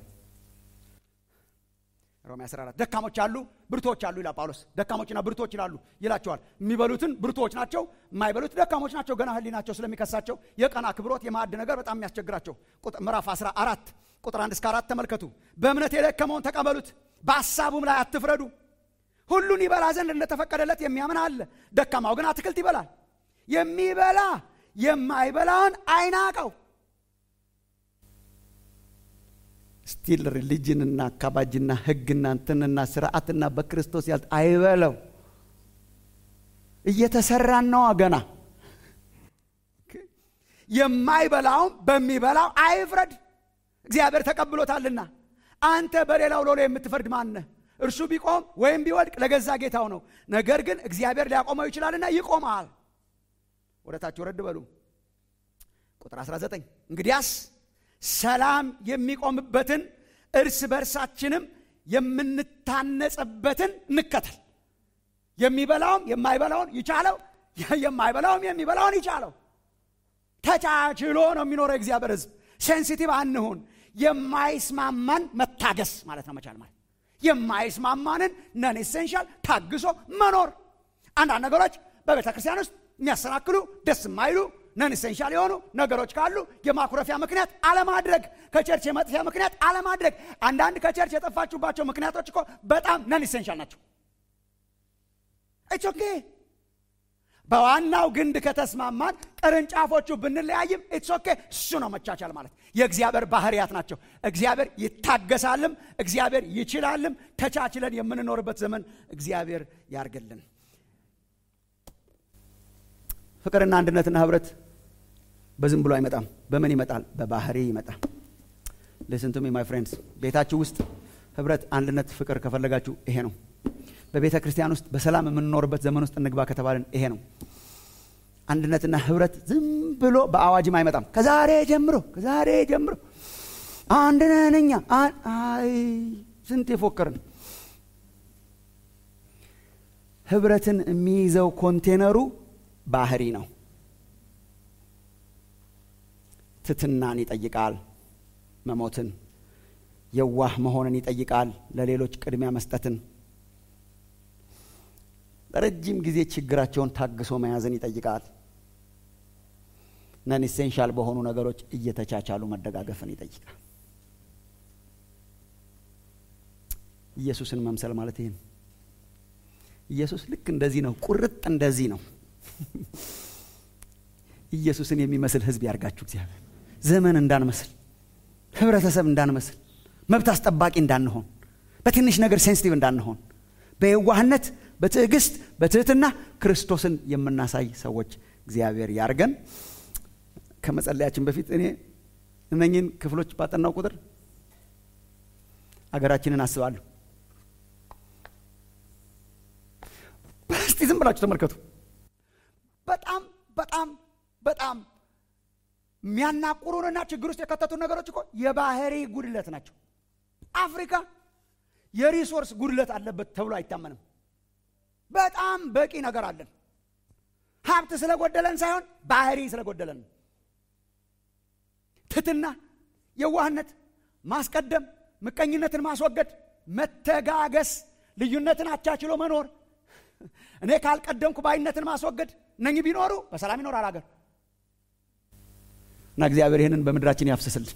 ሮሜ 14 ደካሞች አሉ ብርቶች አሉ ይላል ጳውሎስ ደካሞችና ብርቶች ይላሉ ይላቸዋል የሚበሉትን ብርቶች ናቸው የማይበሉት ደካሞች ናቸው ገና ህሊናቸው ስለሚከሳቸው የቀን አክብሮት የማዕድ ነገር በጣም የሚያስቸግራቸው ምዕራፍ 14 ቁጥር 1 እስከ 4 ተመልከቱ በእምነት የደከመውን ተቀበሉት በሐሳቡም ላይ አትፍረዱ ሁሉን ይበላ ዘንድ እንደተፈቀደለት የሚያምን አለ ደካማው ግን አትክልት ይበላል የሚበላ የማይበላውን አይናቀው ስቲል ሪሊጅንና አካባጅና ህግና እንትንና ስርዓትና በክርስቶስ ያል አይበለው እየተሰራን ነዋ ገና የማይበላውም በሚበላው አይፍረድ እግዚአብሔር ተቀብሎታልና አንተ በሌላው ሎሎ የምትፈርድ ማነህ እርሱ ቢቆም ወይም ቢወድቅ ለገዛ ጌታው ነው ነገር ግን እግዚአብሔር ሊያቆመው ይችላልና ይቆማል ወደ ታች ወረድ በሉ ቁጥር 19 እንግዲያስ ሰላም የሚቆምበትን እርስ በርሳችንም የምንታነጽበትን እንከተል የሚበላውም የማይበላውን ይቻለው የማይበላውም የሚበላውን ይቻለው ተቻችሎ ነው የሚኖረው እግዚአብሔር ህዝብ ሴንሲቲቭ አንሁን የማይስማማን መታገስ ማለት ነው መቻል ማለት የማይስማማንን ነን ኤሴንሻል ታግሶ መኖር አንዳንድ ነገሮች በቤተ ክርስቲያን ውስጥ የሚያሰናክሉ ደስ የማይሉ ነን ኢሴንሻል የሆኑ ነገሮች ካሉ የማኩረፊያ ምክንያት አለማድረግ ከቸርች የመጥፊያ ምክንያት አለማድረግ አንዳንድ ከቸርች የጠፋችሁባቸው ምክንያቶች እኮ በጣም ነን ኢሴንሻል ናቸው ኢትስ ኦኬ በዋናው ግንድ ከተስማማን ቅርንጫፎቹ ብንለያይም ኢትስ ኦኬ እሱ ነው መቻቻል ማለት የእግዚአብሔር ባህርያት ናቸው እግዚአብሔር ይታገሳልም እግዚአብሔር ይችላልም ተቻችለን የምንኖርበት ዘመን እግዚአብሔር ያርግልን ፍቅርና አንድነትና ህብረት በዝም ብሎ አይመጣም በምን ይመጣል በባህሪ ይመጣል ሊስን ቱ ሚ ማይ ፍሬንድስ ቤታችሁ ውስጥ ህብረት አንድነት ፍቅር ከፈለጋችሁ ይሄ ነው በቤተ ክርስቲያን ውስጥ በሰላም የምንኖርበት ዘመን ውስጥ እንግባ ከተባልን ይሄ ነው አንድነትና ህብረት ዝም ብሎ በአዋጅም አይመጣም ከዛሬ ጀምሮ ከዛሬ ጀምሮ አንድ ነን እኛ አይ ስንት የፎከርን ህብረትን የሚይዘው ኮንቴነሩ ባህሪ ነው ትትናን ይጠይቃል መሞትን የዋህ መሆንን ይጠይቃል ለሌሎች ቅድሚያ መስጠትን ረጅም ጊዜ ችግራቸውን ታግሶ መያዝን ይጠይቃል ነን ኢሴንሻል በሆኑ ነገሮች እየተቻቻሉ መደጋገፍን ይጠይቃል ኢየሱስን መምሰል ማለት ይህን ኢየሱስ ልክ እንደዚህ ነው ቁርጥ እንደዚህ ነው ኢየሱስን የሚመስል ህዝብ ያርጋችሁ እግዚአብሔር ዘመን እንዳንመስል ህብረተሰብ እንዳንመስል መብት አስጠባቂ እንዳንሆን በትንሽ ነገር ሴንሲቲቭ እንዳንሆን በየዋህነት በትዕግስት በትህትና ክርስቶስን የምናሳይ ሰዎች እግዚአብሔር ያርገን ከመጸለያችን በፊት እኔ እነኝን ክፍሎች ባጠናው ቁጥር አገራችንን አስባለሁ እስቲ ዝም ብላችሁ ተመልከቱ በጣም በጣም በጣም የሚያናቁሩንና ችግር ውስጥ የከተቱን ነገሮች እኮ የባህሪ ጉድለት ናቸው አፍሪካ የሪሶርስ ጉድለት አለበት ተብሎ አይታመንም በጣም በቂ ነገር አለን ሀብት ስለጎደለን ሳይሆን ባህሪ ስለጎደለን ትትና የዋህነት ማስቀደም ምቀኝነትን ማስወገድ መተጋገስ ልዩነትን አቻችሎ መኖር እኔ ካልቀደምኩ ባይነትን ማስወገድ እነኚህ ቢኖሩ በሰላም ይኖራል አገር እና እግዚአብሔር ይህንን በምድራችን ያፍስስልን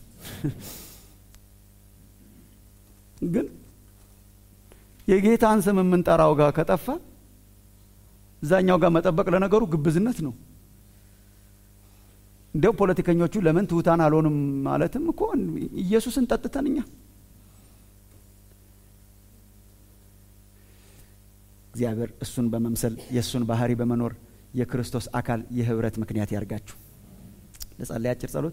ግን የጌታን ስም የምንጠራው ጋር ከጠፋ እዛኛው ጋር መጠበቅ ለነገሩ ግብዝነት ነው እንዲያው ፖለቲከኞቹ ለምን ትሑታን አልሆንም ማለትም እኮ ኢየሱስን ጠጥተን እኛ እግዚአብሔር እሱን በመምሰል የእሱን ባህሪ በመኖር የክርስቶስ አካል የህብረት ምክንያት ያርጋችሁ ለጸለይ አጭር ጸሎት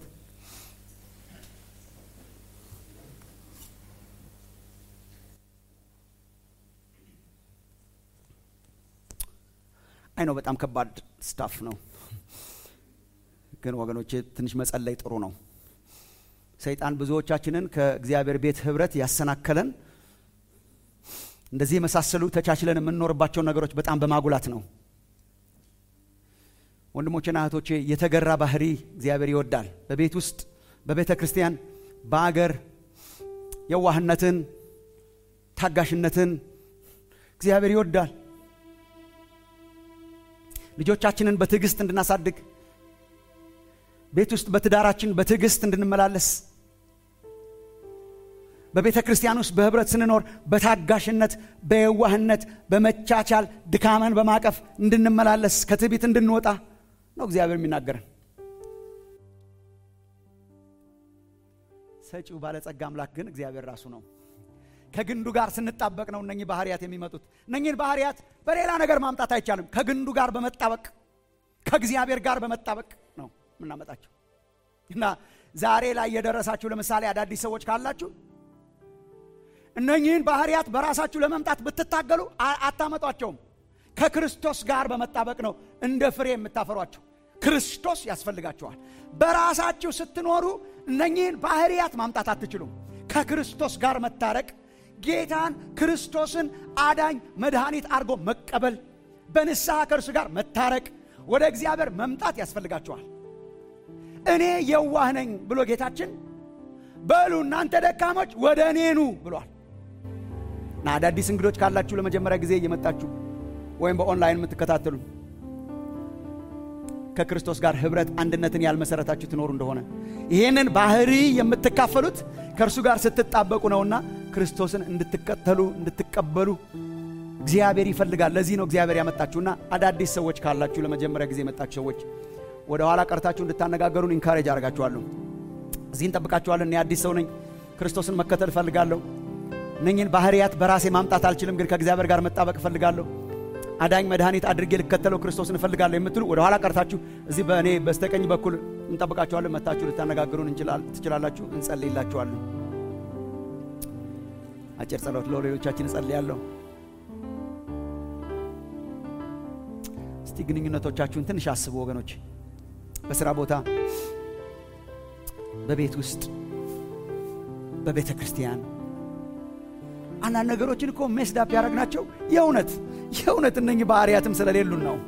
አይ ነው በጣም ከባድ ስታፍ ነው ግን ወገኖቼ ትንሽ መጸለይ ጥሩ ነው ሰይጣን ብዙዎቻችንን ከእግዚአብሔር ቤት ህብረት ያሰናከለን እንደዚህ የመሳሰሉ ተቻችለን የምንኖርባቸውን ነገሮች በጣም በማጉላት ነው ወንድሞቼና እህቶቼ የተገራ ባህሪ እግዚአብሔር ይወዳል በቤት ውስጥ በቤተ ክርስቲያን በአገር የዋህነትን ታጋሽነትን እግዚአብሔር ይወዳል ልጆቻችንን በትዕግስት እንድናሳድግ ቤት ውስጥ በትዳራችን በትዕግስት እንድንመላለስ በቤተ ክርስቲያን ውስጥ በህብረት ስንኖር በታጋሽነት በየዋህነት በመቻቻል ድካመን በማቀፍ እንድንመላለስ ከትዕቢት እንድንወጣ ነው እግዚአብሔር የሚናገረን ሰጪው ባለጸጋ አምላክ ግን እግዚአብሔር ራሱ ነው ከግንዱ ጋር ስንጣበቅ ነው እነኚህ ባህርያት የሚመጡት እነኚህን ባህርያት በሌላ ነገር ማምጣት አይቻልም ከግንዱ ጋር በመጣበቅ ከእግዚአብሔር ጋር በመጣበቅ ነው የምናመጣቸው እና ዛሬ ላይ የደረሳችሁ ለምሳሌ አዳዲስ ሰዎች ካላችሁ እነኚህን ባህርያት በራሳችሁ ለመምጣት ብትታገሉ አታመጧቸውም ከክርስቶስ ጋር በመጣበቅ ነው እንደ ፍሬ የምታፈሯቸው ክርስቶስ ያስፈልጋችኋል በራሳችሁ ስትኖሩ እነኚህን ባህርያት ማምጣት አትችሉም ከክርስቶስ ጋር መታረቅ ጌታን ክርስቶስን አዳኝ መድኃኒት አድርጎ መቀበል በንስሐ ከእርሱ ጋር መታረቅ ወደ እግዚአብሔር መምጣት ያስፈልጋችኋል እኔ የዋህ ነኝ ብሎ ጌታችን በሉ እናንተ ደካሞች ወደ እኔ ኑ ብሏል እና አዳዲስ እንግዶች ካላችሁ ለመጀመሪያ ጊዜ እየመጣችሁ ወይም በኦንላይን የምትከታተሉ ከክርስቶስ ጋር ህብረት አንድነትን ያልመሰረታችሁ ትኖሩ እንደሆነ ይህንን ባህሪ የምትካፈሉት ከእርሱ ጋር ስትጣበቁ ነውና ክርስቶስን እንድትከተሉ እንድትቀበሉ እግዚአብሔር ይፈልጋል ለዚህ ነው እግዚአብሔር ያመጣችሁና አዳዲስ ሰዎች ካላችሁ ለመጀመሪያ ጊዜ የመጣችሁ ሰዎች ወደ ኋላ ቀርታችሁ እንድታነጋገሩን ኢንካሬጅ አደርጋችኋለሁ እዚህ እንጠብቃችኋለን እኔ አዲስ ሰው ነኝ ክርስቶስን መከተል እፈልጋለሁ እነኝን ባህርያት በራሴ ማምጣት አልችልም ግን ከእግዚአብሔር ጋር መጣበቅ እፈልጋለሁ አዳኝ መድኃኒት አድርጌ ልከተለው ክርስቶስን እፈልጋለሁ የምትሉ ወደ ኋላ ቀርታችሁ እዚህ በእኔ በስተቀኝ በኩል እንጠብቃችኋለን መታችሁ ልታነጋግሩን ትችላላችሁ እንጸልይላችኋለን አጭር ጸሎት ለሌሎቻችን እጸልያለሁ እስቲ ግንኙነቶቻችሁን ትንሽ አስቡ ወገኖች በስራ ቦታ በቤት ውስጥ በቤተ ክርስቲያን አንዳንድ ነገሮችን እኮ ሜስዳፕ ያደረግናቸው የእውነት የእውነት እነኝህ ባህርያትም ስለሌሉን ነው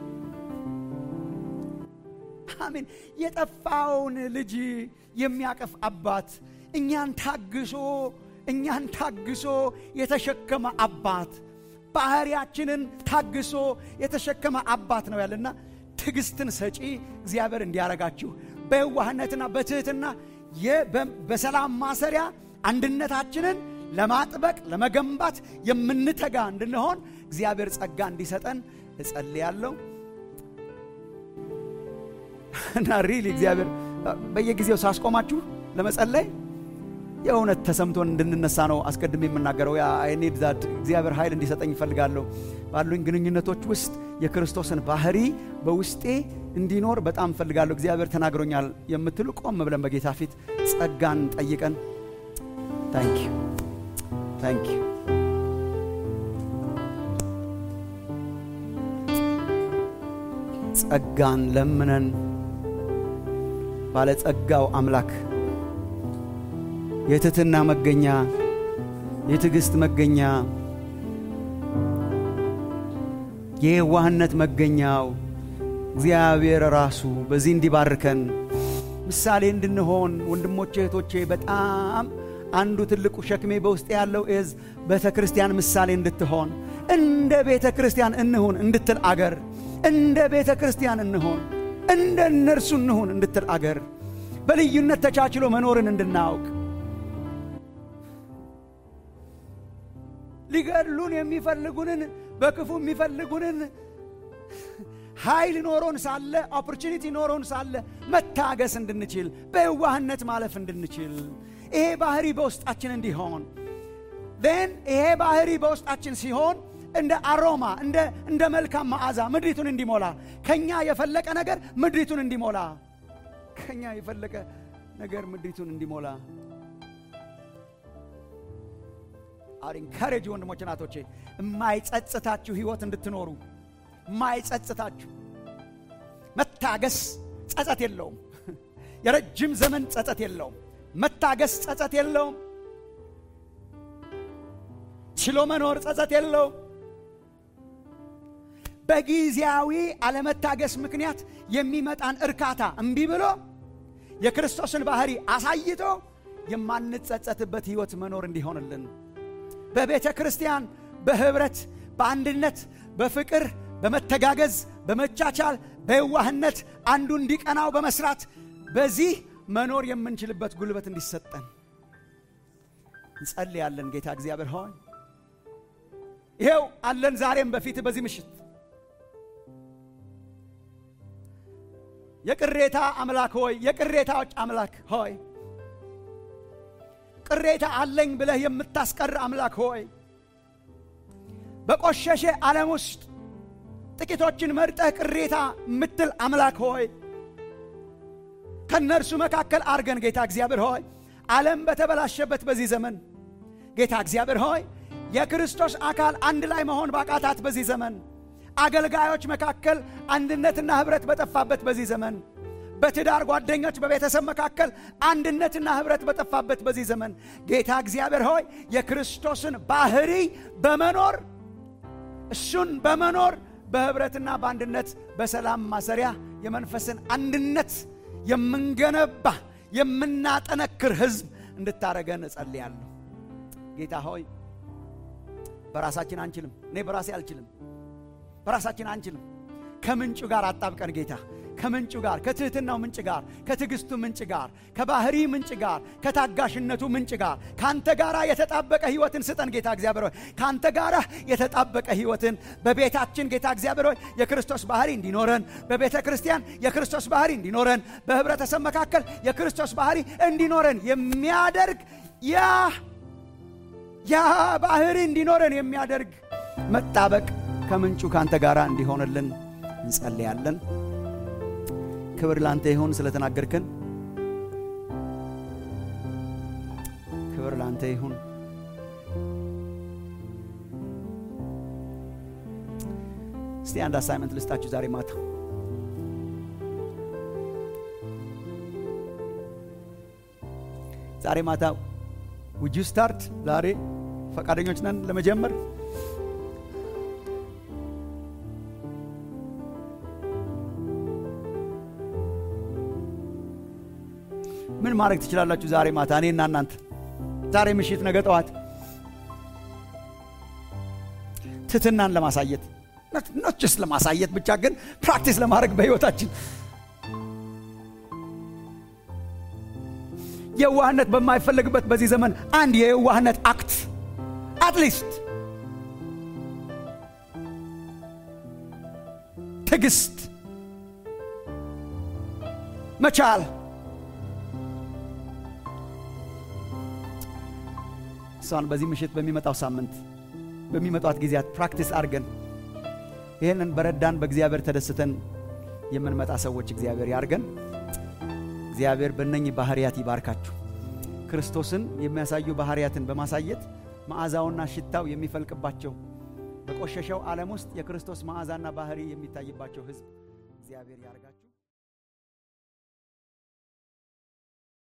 አሜን የጠፋውን ልጅ የሚያቀፍ አባት እኛን ታግሶ እኛን ታግሶ የተሸከመ አባት ባህሪያችንን ታግሶ የተሸከመ አባት ነው ያለና ትዕግስትን ሰጪ እግዚአብሔር እንዲያረጋችሁ በየዋህነትና በትህትና በሰላም ማሰሪያ አንድነታችንን ለማጥበቅ ለመገንባት የምንተጋ እንድንሆን እግዚአብሔር ጸጋ እንዲሰጠን እጸልያለሁ እና ሪሊ እግዚአብሔር በየጊዜው ሳስቆማችሁ ለመጸለይ የእውነት ተሰምቶን እንድንነሳ ነው አስቀድሜ የምናገረው። ኒድ ዛት እግዚአብሔር ኃይል እንዲሰጠኝ ይፈልጋለሁ። ባሉኝ ግንኙነቶች ውስጥ የክርስቶስን ባህሪ በውስጤ እንዲኖር በጣም እፈልጋለሁ። እግዚአብሔር ተናግሮኛል የምትሉ ቆም ብለን በጌታ ፊት ጸጋን ጠይቀን ታንክ ዩ ታንክ ዩ ጸጋን ለምነን ባለጸጋው አምላክ የትሕትና መገኛ የትዕግሥት መገኛ የየዋህነት መገኛው እግዚአብሔር ራሱ በዚህ እንዲባርከን ምሳሌ እንድንሆን ወንድሞቼ እህቶቼ፣ በጣም አንዱ ትልቁ ሸክሜ በውስጥ ያለው እዝ ቤተ ክርስቲያን ምሳሌ እንድትሆን እንደ ቤተ ክርስቲያን እንሁን እንድትል አገር እንደ ቤተ ክርስቲያን እንሆን እንደ እነርሱ እንሁን እንድትል አገር በልዩነት ተቻችሎ መኖርን እንድናውቅ ሊገድሉን የሚፈልጉንን በክፉ የሚፈልጉንን ኃይል ኖሮን ሳለ ኦፖርቹኒቲ ኖሮን ሳለ መታገስ እንድንችል በየዋህነት ማለፍ እንድንችል ይሄ ባህሪ በውስጣችን እንዲሆን ን ይሄ ባህሪ በውስጣችን ሲሆን እንደ አሮማ እንደ መልካም መዓዛ ምድሪቱን እንዲሞላ ከኛ የፈለቀ ነገር ምድሪቱን እንዲሞላ ከኛ የፈለቀ ነገር ምድሪቱን እንዲሞላ አሁን ኢንካሬጅ ወንድሞች ናቶቼ የማይጸጽታችሁ ህይወት እንድትኖሩ የማይጸጽታችሁ መታገስ ጸጸት የለውም። የረጅም ዘመን ጸጸት የለውም። መታገስ ጸጸት የለውም። ችሎ መኖር ጸጸት የለውም። በጊዜያዊ አለመታገስ ምክንያት የሚመጣን እርካታ እምቢ ብሎ የክርስቶስን ባህሪ አሳይቶ የማንጸጸትበት ህይወት መኖር እንዲሆንልን በቤተ ክርስቲያን በህብረት በአንድነት በፍቅር በመተጋገዝ በመቻቻል በየዋህነት አንዱ እንዲቀናው በመስራት በዚህ መኖር የምንችልበት ጉልበት እንዲሰጠን እንጸልያለን። ጌታ እግዚአብሔር ሆይ ይሄው አለን ዛሬም በፊት በዚህ ምሽት የቅሬታ አምላክ ሆይ የቅሬታዎች አምላክ ሆይ ቅሬታ አለኝ ብለህ የምታስቀር አምላክ ሆይ በቆሸሸ ዓለም ውስጥ ጥቂቶችን መርጠህ ቅሬታ የምትል አምላክ ሆይ ከእነርሱ መካከል አርገን ጌታ እግዚአብሔር ሆይ ዓለም በተበላሸበት በዚህ ዘመን ጌታ እግዚአብሔር ሆይ የክርስቶስ አካል አንድ ላይ መሆን ባቃታት በዚህ ዘመን አገልጋዮች መካከል አንድነትና ኅብረት በጠፋበት በዚህ ዘመን በትዳር ጓደኞች በቤተሰብ መካከል አንድነትና ኅብረት በጠፋበት በዚህ ዘመን ጌታ እግዚአብሔር ሆይ የክርስቶስን ባህሪ በመኖር እሱን በመኖር በኅብረትና በአንድነት በሰላም ማሰሪያ የመንፈስን አንድነት የምንገነባ የምናጠነክር ሕዝብ እንድታረገን እጸልያለሁ። ጌታ ሆይ በራሳችን አንችልም። እኔ በራሴ አልችልም። በራሳችን አንችልም። ከምንጩ ጋር አጣብቀን ጌታ ከምንጩ ጋር ከትህትናው ምንጭ ጋር ከትዕግስቱ ምንጭ ጋር ከባህሪ ምንጭ ጋር ከታጋሽነቱ ምንጭ ጋር ከአንተ ጋር የተጣበቀ ህይወትን ስጠን ጌታ እግዚአብሔር ሆይ ከአንተ ጋር የተጣበቀ ህይወትን በቤታችን ጌታ እግዚአብሔር ሆይ የክርስቶስ ባህሪ እንዲኖረን በቤተ ክርስቲያን የክርስቶስ ባህሪ እንዲኖረን በህብረተሰብ መካከል የክርስቶስ ባህሪ እንዲኖረን የሚያደርግ ያ ያ ባህሪ እንዲኖረን የሚያደርግ መጣበቅ ከምንጩ ከአንተ ጋር እንዲሆንልን እንጸልያለን። ክብር ላንተ ይሁን ስለተናገርከን፣ ክብር ላንተ ይሁን። እስቲ አንድ አሳይመንት ልስጣችሁ ዛሬ ማታ ዛሬ ማታ ውጁ ስታርት ዛሬ ፈቃደኞች ነን ለመጀመር ምን ማድረግ ትችላላችሁ? ዛሬ ማታ እኔና እናንተ ዛሬ ምሽት፣ ነገ ጠዋት ትትናን ለማሳየት ኖችስ ለማሳየት ብቻ ግን ፕራክቲስ ለማድረግ በሕይወታችን የዋህነት በማይፈለግበት በዚህ ዘመን አንድ የየዋህነት አክት አትሊስት ትዕግስት መቻል እሷን በዚህ ምሽት በሚመጣው ሳምንት በሚመጣት ጊዜያት ፕራክቲስ አድርገን ይህንን በረዳን በእግዚአብሔር ተደስተን የምንመጣ ሰዎች እግዚአብሔር ያርገን። እግዚአብሔር በእነኝህ ባህርያት ይባርካችሁ። ክርስቶስን የሚያሳዩ ባህርያትን በማሳየት መዓዛውና ሽታው የሚፈልቅባቸው በቆሸሸው ዓለም ውስጥ የክርስቶስ መዓዛና ባህሪ የሚታይባቸው ሕዝብ እግዚአብሔር ያርጋችሁ።